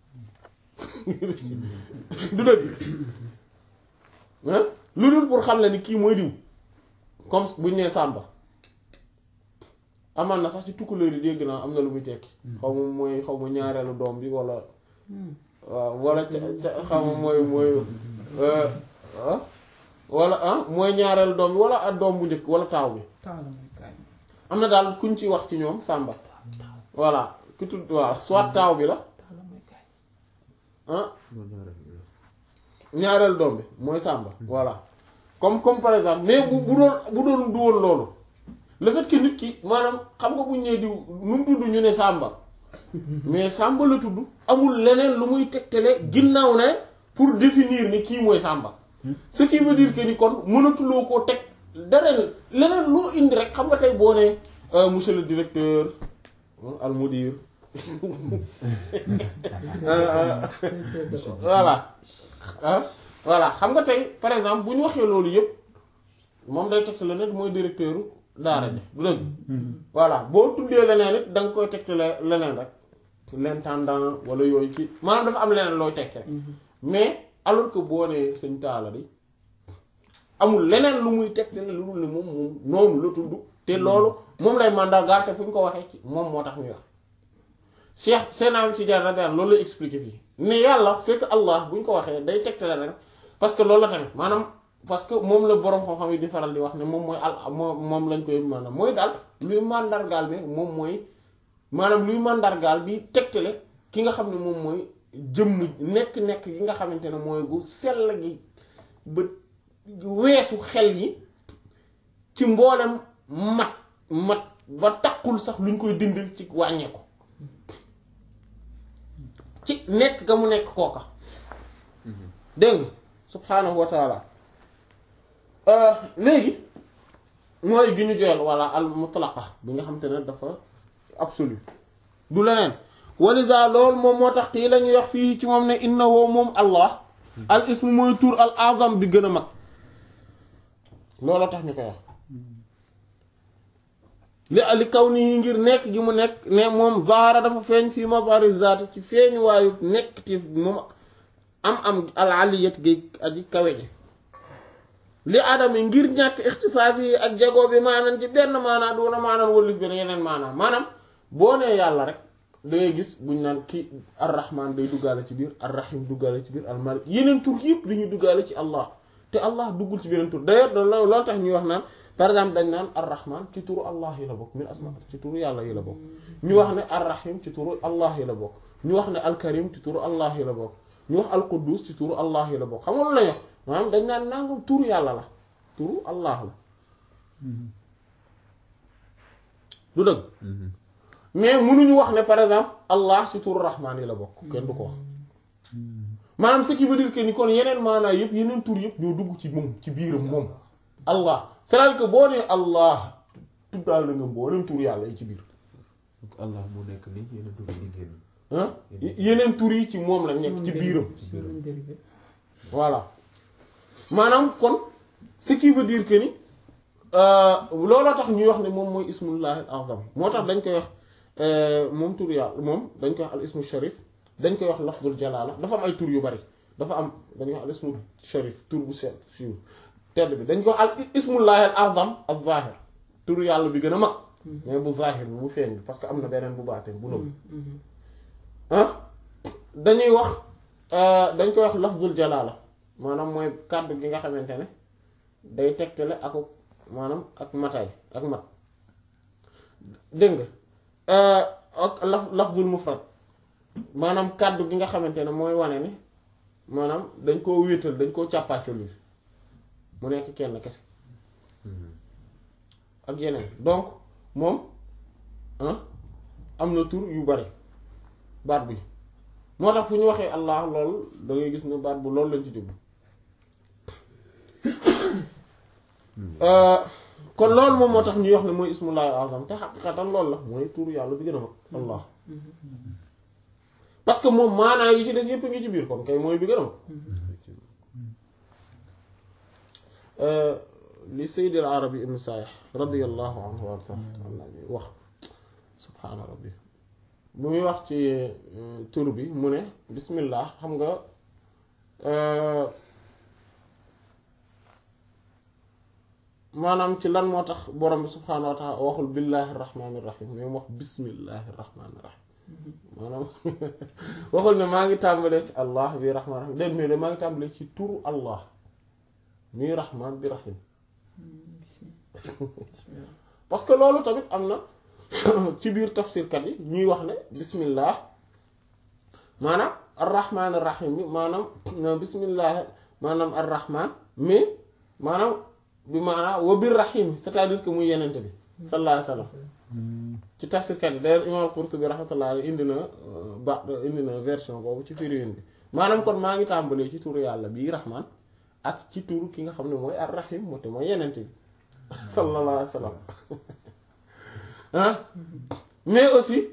du dëgg ah lu dul pour xamle ni kii mooy diw comme buñ nee sàmba amaan na sax ci tukkuleer yi dégg naa am na lu muy tekki xaw ma mooy xaw ma ñaareelu doom bi wala waaw wala ca ca xaw ma mooy mooy wala ah mooy ñaareelu doom bi wala ak doom bu njëkk wala taaw bi
taala mooy kaay
am na daal kuñ ci wax ci ñoom sàmba voilà ku tudd waaw soit taaw bi la
taala mooy kaay
ah ñaareel doom bi mooy sàmba voilà comme comme par exemple mais bu bu doon bu doon du woon loolu le fait que nit ki maanaam xam nga buñ nee diw nu mu tudd ñu ne sàmba mais sàmba la tudd amul leneen lu muy tegtale ginnaaw ne pour définir ni kii mooy sàmba ce qui veut dire que ni kon mënatuloo koo teg dara leneen loo indi rek xam nga tey boo ne monsieur le directeur al mudir voilà ah voilà xam nga tey par exemple bu ñu waxee loolu yëpp moom day teg la ne mooy directeur daara ji du dëgg voilà boo tuddee leneen it da nga koy teg leneen rek l'intendant wala yooyu ci maanaam dafa am leneen looy tekki rek mais alors que boo nee sëñ taala di amul leneen lu muy teg lu dul ne moom moom noonu la tudd te loolu moom lay mandargaal te fu ñu ko waxee ci moom moo tax ñuy wax Cheikh Seynam ci jaar rabian loolu lay expliquer fii ne yàlla c'est que Allah bu ñu ko waxee day tegtale rek parce que loolu la tamit maanaam parce que moom la boroom xam-xam yi di faral di wax ne moom mooy al moom moom lañ koy maanaam mooy daal luy mandargaal bi moom mooy maanaam luy mandargaal bi tegtale ki nga xam ne moom mooy jëmm nekk-nekk gi nga xamante ne mooy gu sell gi ba weesu xel yi ci mboolem mat mat ba takkul sax luñ koy dindil ci wàññeeku. ci nekk ga mu nekk kooka dégg nga subhaanahu wa taala léegi mooy gi ñu joyal walla al mutlaqa bi nga xam te ne dafa absolu du leneen walisa loolu moom moo tax kii la ñuy wax fii ci moom ne innahu moom allah al ismu mooy tur al azam bi gën a mag looloo tax ñu koy wax li li kaw nii ngir nekk gi mu nekk ne moom zahara dafa feeñ fii mazhari zaat ci feeñ waayu nekk ti moom am am al aliyat gi aji kawe ji li adami ngir ñàkk ixtisaas yi ak jagoo bi maanaam ci benn maanaam duna maanaam wëlif benn yeneen maanaam maanaam boo nee yàlla rek da ngay gis buñ naan kii arrahman day duggaale ci biir arrahim duggaale ci biir almalik yeneen tur yëpp dañuy duggaale ci allah te allah duggul ci beneen tur d'ailleurs loolu tax ñuy wax naan par exemple dañ naan arrahman ci turu allah yi la bokk min asma ci turu yàlla yi la bokk ñu wax ne arrahim ci turu allah yi la bokk ñu wax ne alkarim ci turu allah yi la bokk ñu wax alquddus ci turu allah yi la bokk xam nga lu la ñu maanaam dañ naan nangam turu yàlla la turu allah la du dëgg mais mënuñu wax ne par exemple allah ci turu rahman yi la bokk kenn du ko wax maanaam ce qui veut dire que ni kon yeneen maanaa yëpp yeneen tur yëpp ñoo dugg ci moom ci biiram moom allah c'est-à-dire que boo nee allah tuddaal na nga mboolem tur yàlla yi ci biir
donc allah moo nekk nii yeneen tur yi di génn.
ah yeneen tur yi ci moom la nekk ci biiram
su leen dérivé
voilà maanaam kon ce qui veut dire que ni looloo tax ñuy wax ne moom mooy ismullahi al azam moo tax dañ koy wax moom tur yàlla moom dañ koy wax al ismu sharif dañ koy wax lafzul jalala dafa am ay tur yu bari dafa am dañuy wax al ismu sharif tur bu seet siiw tedd bi dañ koy wax al ismullahi al azam al zahir tur yàlla bi gën a mag mais bu zahir bi bu feeñ bi parce que am na beneen bu baatin bu nëbb ah dañuy wax dañ koy wax lafzul jalala maanaam mooy kàddu gi nga xamante ne day tegtale ak maanaam ak mataay ak mat dégg nga ak laf lafzul mufrad maanaam kàddu gi nga xamante ne mooy wane ne maanaam dañ koo wéetal dañ koo càppaacul bi mu nekk kenn kese ak yeneen donc moom am na tur yu bari baat bi moo tax fu ñu waxee allah lool da ngay gis ne baat bu loolu lañ ci jublu kon loolu moom moo tax ñuy wax ne mooy ismullahi al-azam te xaqiqatan loolu la mooy tur yàlla bi gën a mag allah parce que moom maanaa yi ci des yépp ngi ci biir kon kay mooy bi gën a mag li Sayyid al-Arabi ibn Sa'ih radiyallahu anhu wa wax subhaana rabbi bu muy wax ci tur bi mu ne bismillah xam nga maanaam ci lan moo tax borom bi subhaanahu wa taala waxul billahi rahmaani rahim mais mu wax bismillahi rahmaani rahim maanaam waxul ne maa ngi tàmbalee ci allah bi rahmaan rahim déet mais de maa ngi tàmbalee ci turu allah muy rahmaan bi rahim parce que loolu tamit am na ci biir tafsirkat yi ñuy wax ne bismillah maanaam arrahmaan arrahim bi maanaam bismillah maanaam arrahmaan mais maanaam bi maanaam wa bir rahim c'est-à-dire que muy yenente bi sallallahu alayhi wa sallam ci tafsirkat yi d'ailleurs imam Qurtubi rahmatullah alayhi indi na ba indi na version boobu ci firiwin bi maanaam kon maa ngi tàmbalee ci turu yàlla bii rahmaan ak ci turu ki nga xam ne mooy arrahim moo te mooy yenente bi sallallahu alayhi wa sallam ah mais aussi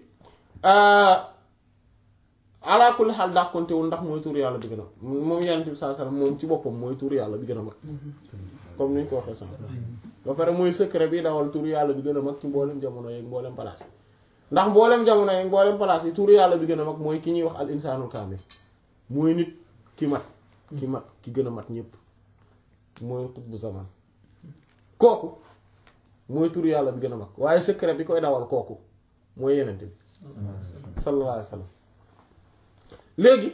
ala kulli xaal dàkkontewul ndax mooy tur yàlla bi gën a moom yonent bi sallallahu alayhi wasallam moom ci boppam mooy tur yàlla bi gën a mag comme ni ñu ko waxee sànq ba pare mooy secret bi dawal tur yàlla bi gën a mag ci mboolem jamono yeeg mboolem place yi ndax mboolem jamono yeeg mboolem place yi tur yàlla bi gën a mag mooy ki ñuy wax al insaanul kaamil mooy nit ki mat ki mat ki gën a mat ñépp mooy xutbu zaman kooku mooy tur yàlla bi gën a mag waaye secret bi koy dawal kooku mooy yenente bi sallallahu alayhi wa sallam léegi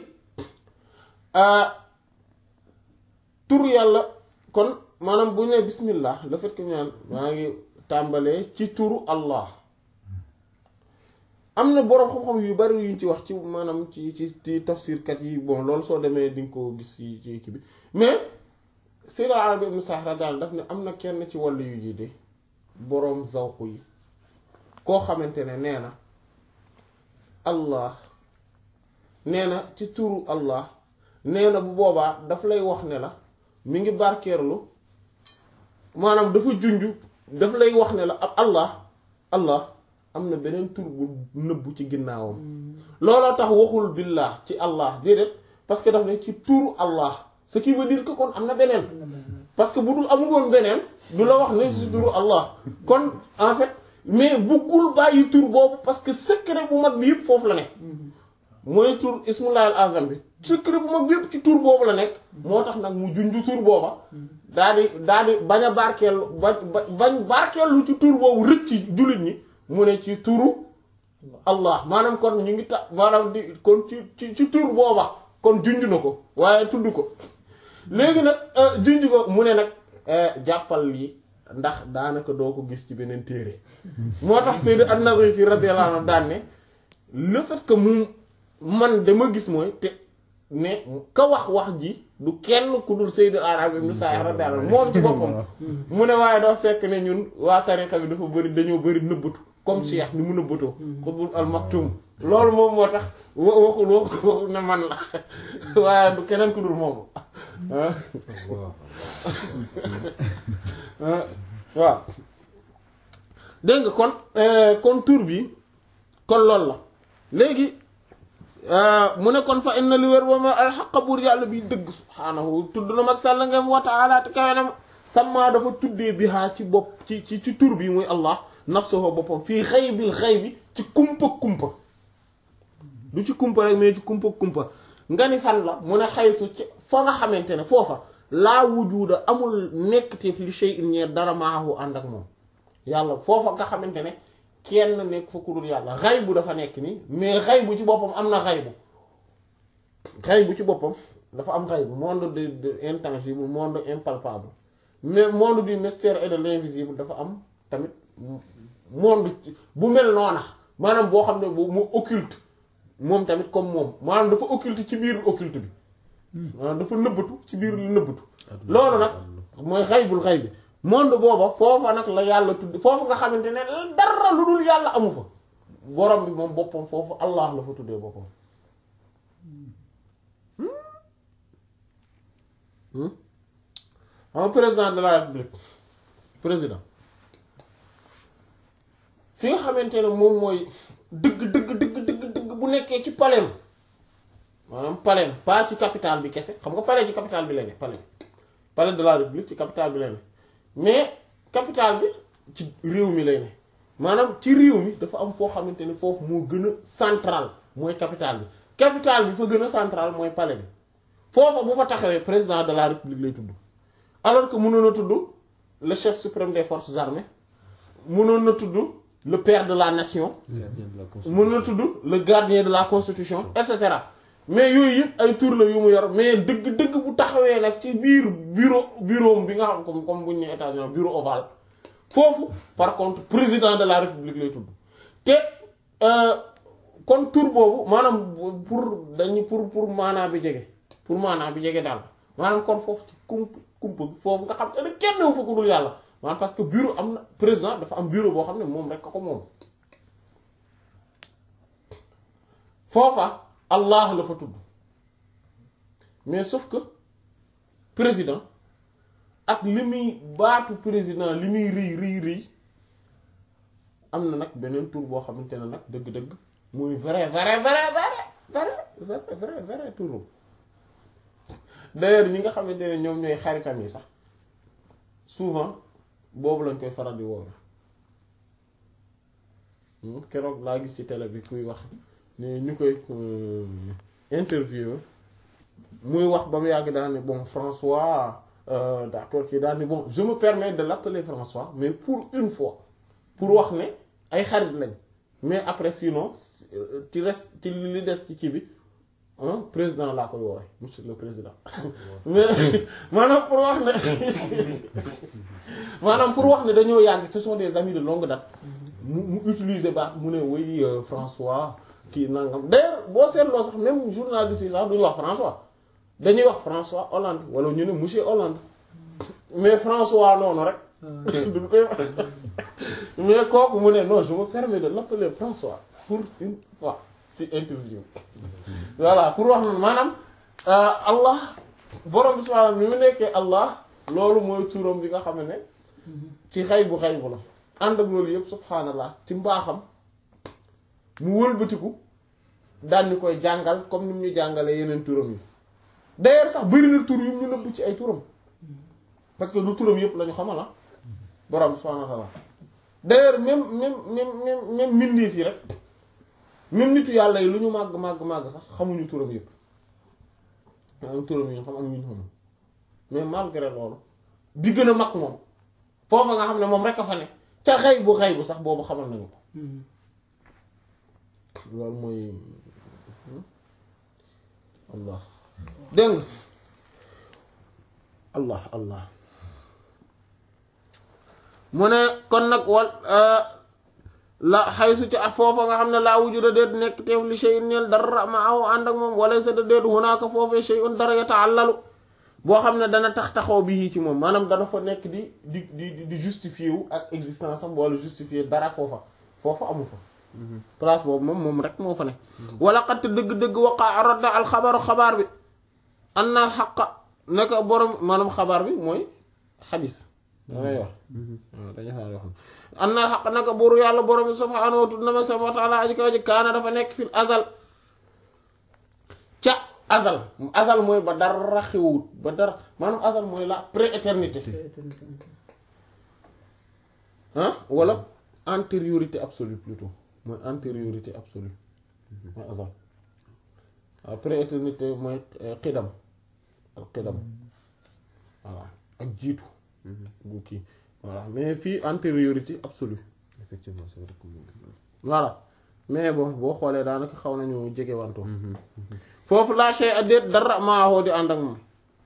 tur yàlla kon maanaam bu ñu nee bismillah le fait que ñu naan maa ngi tàmbalee ci turu allah am na boroom xam-xam yu bari yuñ ci wax ci maanaam ci ci ci tafsirkat yi bon loolu soo demee di nga ko gis ci ci kii bi mais Sayyid al-Arabi ibn Sa'd radiyallahu daf ne am na kenn ci wàllu yu ji de boroom zawq yi koo xamante ne nee na allah nee na ci turu allah nee na bu boobaa daf lay wax ne la mi ngi barkeerlu maanaam dafa junj daf lay wax ne la ab allah allah am na beneen tur bu nëbbu ci ginnaawam looloo tax waxul billah ci allah déedéet parce que daf ne ci turu allah ce qui veut dire que kon am na beneen parce que bu dul amul woon beneen du la wax ne ci turu allah kon en fait mais buggul bàyyi tur boobu parce que secret bu mag bi yëpp foofu la ne mooy tur ismullahi al azam bi secret bu mag bi yëpp ci tur boobu la nekk moo tax nag mu junju tur booba daa di daa di bañ a barkeelu ba bañ barkeelu ci tur boobu rëcc ci jullit ñi mu ne ci turu allah maanaam kon ñu ngi ta maanaam di kon ci ci ci tur booba kon junj na ko waaye tudd ko léegi nag junj ko mu ne nag jàppal lii ndax daanaka doo ko gis ci beneen téere moo tax Sayyid an-Nazifi radiyallahu anhu daan ne le fait que mu man dama gis mooy te ne ka wax wax ji du kenn ku dul Sayyid al-Arabi ibn Sa'd radiyallahu anhu moom ci boppam mu ne waaye doo fekk ne ñun waa tariqa bi dafa bëri dañoo bëri nëbbatu comme Cheikh ni mu nëbbatoo xutbul al-Maktum loolu moom moo tax wa waxul waxul ne man la waaye du keneen ku dul moom waaw dégg nga kon kon tur bi kon loolu la léegi mu ne kon fa inna li wér ba ma alxaqa buur yàlla bi dëgg subhaanahu tudd na mag sàll ngeen wa taala te kawe na sama dafa tuddee bihaa ci bopp ci ci ci tur bi muy allah nafsuhu boppam fii xaybil xaybi ci kumpa kumpa du ci kumpa rek mais ci kumpa kumpa nga ni fan la mu ne xaytu ci fa nga xamante ne foofa laa wujuda amul nekkteef li shay'in ñeer dara maahu ànd ak moom yàlla foofa nga xamante ne kenn nekk fa ku dul yàlla xaybu dafa nekk nii mais xaybu ci boppam am na xaybu xaybu ci boppam dafa am xaybu monde de de intangible monde impalpable mais monde du mystère et de l'invisible dafa am tamit monde bu mel noona maanaam boo xam ne bu mu occulte moom tamit comme moom maanaam dafa occulte ci biir occulte bi maanaam dafa nëbbatu ci biir lu nëbbatu loolu nag mooy xaybul xay bi monde booba foofa nag la yàlla tudd foofu nga xamante ne dara lu dul yàlla amu fa borom bi moom boppam foofu allah la fa tuddee boppam xam nga président de la république président fi nga xamante ne moom mooy dëgg dëgg dëgg dëgg dëgg bu nekkee ci palais maanaam palais pas ci capitale bi kese xam nga palais ci capitale bi la ne palais palais de la république ci capitale bi la ne mais capitale bi ci réew mi lay ne maanaam ci réew mi dafa am foo xamante ne foofu moo gën a central mooy capitale bi capitale bi fa gën a central mooy palais bi foofa bu fa taxawee président de la république lay tudd alors que mënoon a tudd le chef suprême des forces armées mënoon na tudd le père de la nation
gardien de la constitution.
mën na tudd le gardien de la constitution et cetera mais yooyu yëpp ay tur la yu mu yor mais dëgg-dëgg bu taxawee nag ci biir bureau bureau bi nga xam comme comme bu ñu nee États-Unis bureau ovale foofu par contre président de la république lay tudd te euh, kon tur boobu maanaam pour dañu pour pour maanaa bi jege pour maanaa bi jege daal maanaam kon foofu ci kump kump bi foofu nga xam te ne kenn wu fa ku dul yàlla maanaam parce que bureau am na président dafa am bureau boo xam ne moom rek ko moom foofa allah la fa tudd mais sauf que président ak li muy baatu président li muy rëy rëy rëy am na nag beneen tur boo xamante ne nag dëgg-dëgg muy vrai vrai vrai vrai vrai vrai vrai vrai turu d'ailleurs ñi nga xamante ne ñoom ñooy xaritam yi sax souvent boobu lañ koy faral di woowe keroog laa gis ci télé bi kuy wax ne ñu koy interview muy wax ba mu yàgg daal ne bon François euh, d'accord kii daal ne bon je me permets de l'appeler François mais pour une fois pour wax ne ay xarit lañ mais après sinon euh, ci reste ci li des ci kii bi hein, président laa koy woowee monsieur le président mais maanaam pour wax ne maanaam pour wax ne dañoo yàgg ce sont des amis de longue date mu mu utiliser baax mu ne oui euh, François kii nangam d'ailleurs boo seetloo sax même journaliste yi sax duñu wax François dañuy wax François Hollande wala ñu ne monsieur Hollande mais François noonu rek duñ koy wax mais kooku mu ne non je me permets de l'appeler François pour une fois ci interview voilà pour wax na maanaam Allah borom bi subhaanahu mi mu nekkee Allah loolu mooy turam bi nga xam ne ci xay bu xay bu la ànd ak loolu yëpp subhaanallah ci mbaaxam mu wëlbatiku daan ñu koy jàngal comme ni mu ñu jàngalee yeneen turam yi d'ailleurs sax bëri na tur yu ñu nëbb ci ay turam parce que du turam yëpp la ñu xamal ah borom subhaanahu wa ta'ala d'ailleurs même même même même même mbindeef yi rek même nitu yàlla yi lu ñu màgg màgg màgg sax xamuñu turam yëpp am turam yi ñu xam am ñu xam mais malgré loolu bi gën a mag moom foofa nga xam ne moom rek a fa ne ca xëy bu xëy bu sax boobu xamal nañu ko loolu mooy allah dégg nga allah allah mu ne kon nag wal la xaysu ci foofa nga xam ne laa wujuda déet nekk teef li shay'in ñeel dara ma aw ànd ak moom wala sa da déet hunaaka foofee shay'un dara yata'allalu boo xam ne dana tax taxaw bi ci moom maanaam dana fa nekk di di di di justifier wu ak existence am wala justifier dara foofa foofa amu fa place boobu moom moom rek moo fa ne wala xatt dëgg-dëgg waqaa rodda al xabaru xabaar bi an na xaqa naka borom maanaam xabaar bi mooy xadis damay wax waaw dañu xaar yoo xam an na xaq naka buuru yàlla borom subhaanahu wa ta'ala wa ta'ala aji kaw ji kaana dafa nekk fil azal ca azal azal mooy ba dara xewut ba dara maanaam azal mooy la prééternité ah wala antériorité absolue plutôt mooy antériorité absolue mooy azal waaw prééternité mooy xidam ak xidam voilà ak jiitu bu kii voilà mais fii antériorité absolue
effectivement c'est vrai que moom-
voilà mais bon boo xoolee daanaka xaw nañu jege wanto foofu laa shay addeet dara maahoo di ànd ak moom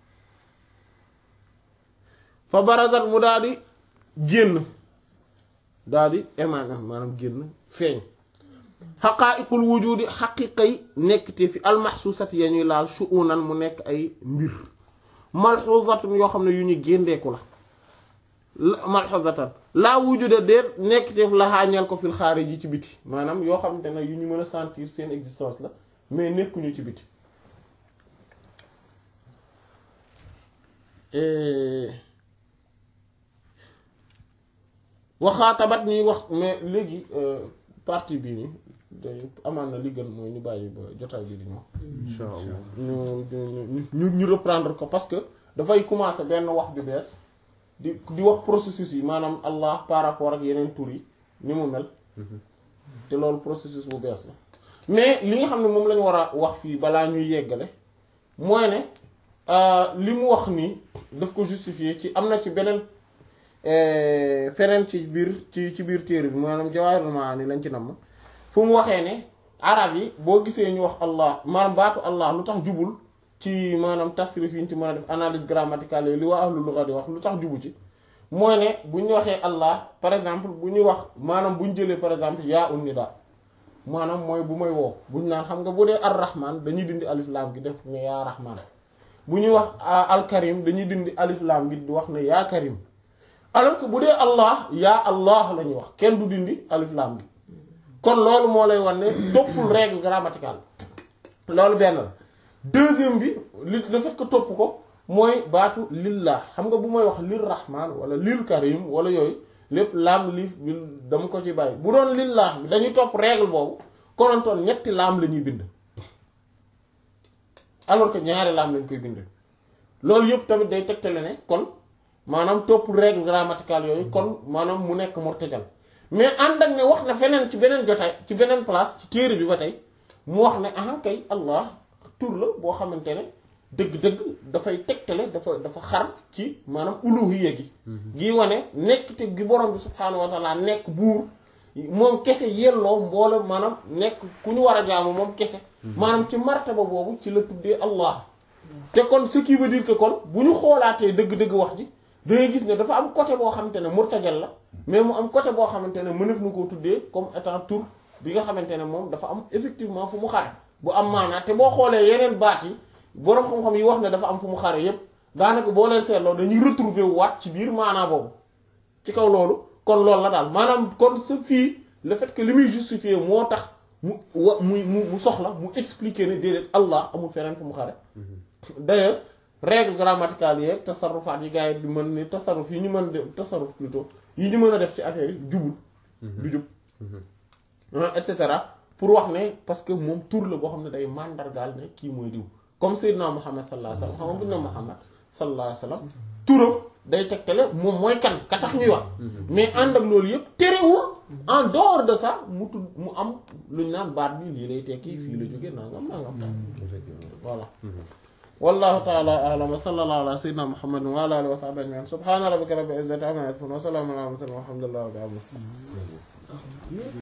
fa barazat mu daal di génn daal di émané maanaam génn feeñ xaqaa'iqul wujudi xaqiqay nekk te fi almaxsuusat ya ñuy laal shu'unan mu nekk ay mbir malxuusatun yoo xam ne yu ñu géndeeku la la- malxuusatan laa wujuda déet nekk te la xaañal ko fil xaarij yi ci biti maanaam yoo xamante ne yu ñu mën a sentir seen existence la mais nekkuñu ci biti waxaatabat ñuy wax mais léegi partie bii nii day amaan na li gën mooy ñu bàyyi ba jotaay bi di ñëw
incha allah
ñu ñu ñu ñu reprendre ko parce que dafay commencer benn wax ju bees di di wax processus yi maanaam Allah par rapport ak yeneen tur yi ni mu mel te loolu processus bu bees la mais li nga xam ne moom lañu war a wax fii balaa ñuy yeggale mooy ne li mu wax nii daf ko justifier ci am na ci beneen feneen ci biir ci ci biir téere bi maanaam Jawaahirul Maani lañ ci namm fu mu waxee ne arab yi boo gisee ñu wax Allah maanaam baatu Allah lu tax jubul ci maanaam tasrif yi ñu ci mën a def analyse grammaticale yi li waa ahlu lugha di wax lu tax jubu ci mooy ne bu ñu waxee Allah par exemple bu ñuy wax maanaam bu ñu jëlee par exemple yaa un nida maanaam mooy bu may woo bu ñu naan xam nga bu dee ar-rahman dañuy dindi alif laam gi def ne yaa rahman bu ñuy wax al-karim dañuy dindi alif laam gi di wax ne yaa karim alors que bu dee Allah yaa Allah la ñuy wax kenn du dindi alif laam gi kon loolu moo lay wan ne toppul règle grammaticale loolu benn la deuxième bi li le fait que topp ko mooy baatu lillah xam nga bu may wax lir rahman wala lil karim wala yooyu lépp laam liif bi dama ko ci bàyyi bu doon lillah bi dañuy topp règle boobu konontoon ñetti laam la ñuy bind alors que ñaari laam lañ koy bind loolu yëpp tamit day tegtale ne kon maanaam topp règle grammaticale yooyu kon maanaam mu nekk murtajal mais ànd ak ne wax na feneen ci beneen jotaay ci beneen place ci téere bi ba tey mu wax ne ah kay allah tur la boo xamante ne dëgg-dëgg dafay tegtale dafa dafa xar ci maanaam uluhiyya gi gi wane nekk te gi borom bi subhaanahu wa taala nekk buur moom kese yelloo mboole maanaam nekk ku ñu war a jaamu moom kese maanaam ci martaba boobu ci la tuddee allah te kon ce qui veut dire que kon bu ñu xoolaatee dëgg-dëgg wax ji da ngay gis ne dafa am côté boo xamante ne murtajal la mais mu am côté boo xamante ne mënef na koo tuddee comme étant tur bi nga xamante ne moom dafa am effectivement fu mu xare bu am maanaa te boo xoolee yeneen baat yi boroom xam-xam yi wax ne dafa am fu mu xare yépp daanaka boo leen seetloo dañuy retrouver waat ci biir maanaa boobu ci kaw loolu kon loolu la daal maanaam kon sa fii le fait que li muy justifier moo tax mu wa muy mu mu soxla mu expliquer ne déedéet Allah amul feneen fu mu xare d'ailleurs règle grammaticale yeeg tasarrufaat yi gars yi di mën ni tasarruf yi ñu mën a def tasarruf plutôt yi ñu mën a def ci affaire yi jubul du jub et cetera pour wax ne parce que moom tur la boo xam ne day màndargaal ne kii mooy diw comme Seydina Muhammad sallallahu alayhi wa sallam xam nga bu ñu ne Muhammad sallallahu alayhi wa sallam turam day tegtale moom mooy kan ka tax ñuy wax mais ànd ak loolu yëpp terewul en dehors de ça mu tudd mu am lu ñu naan baat bi lii lay tekki fii la jóge nangam nangam voilà wallahu ta'ala a'lam wa sallallahu ala sayyidina muhammadin wa ala alihi wa sahbihi ajma'in subhana rabbika rabbil izzati amma yasifun wa salamun ala al mursalin walhamdulillahi rabbil alamin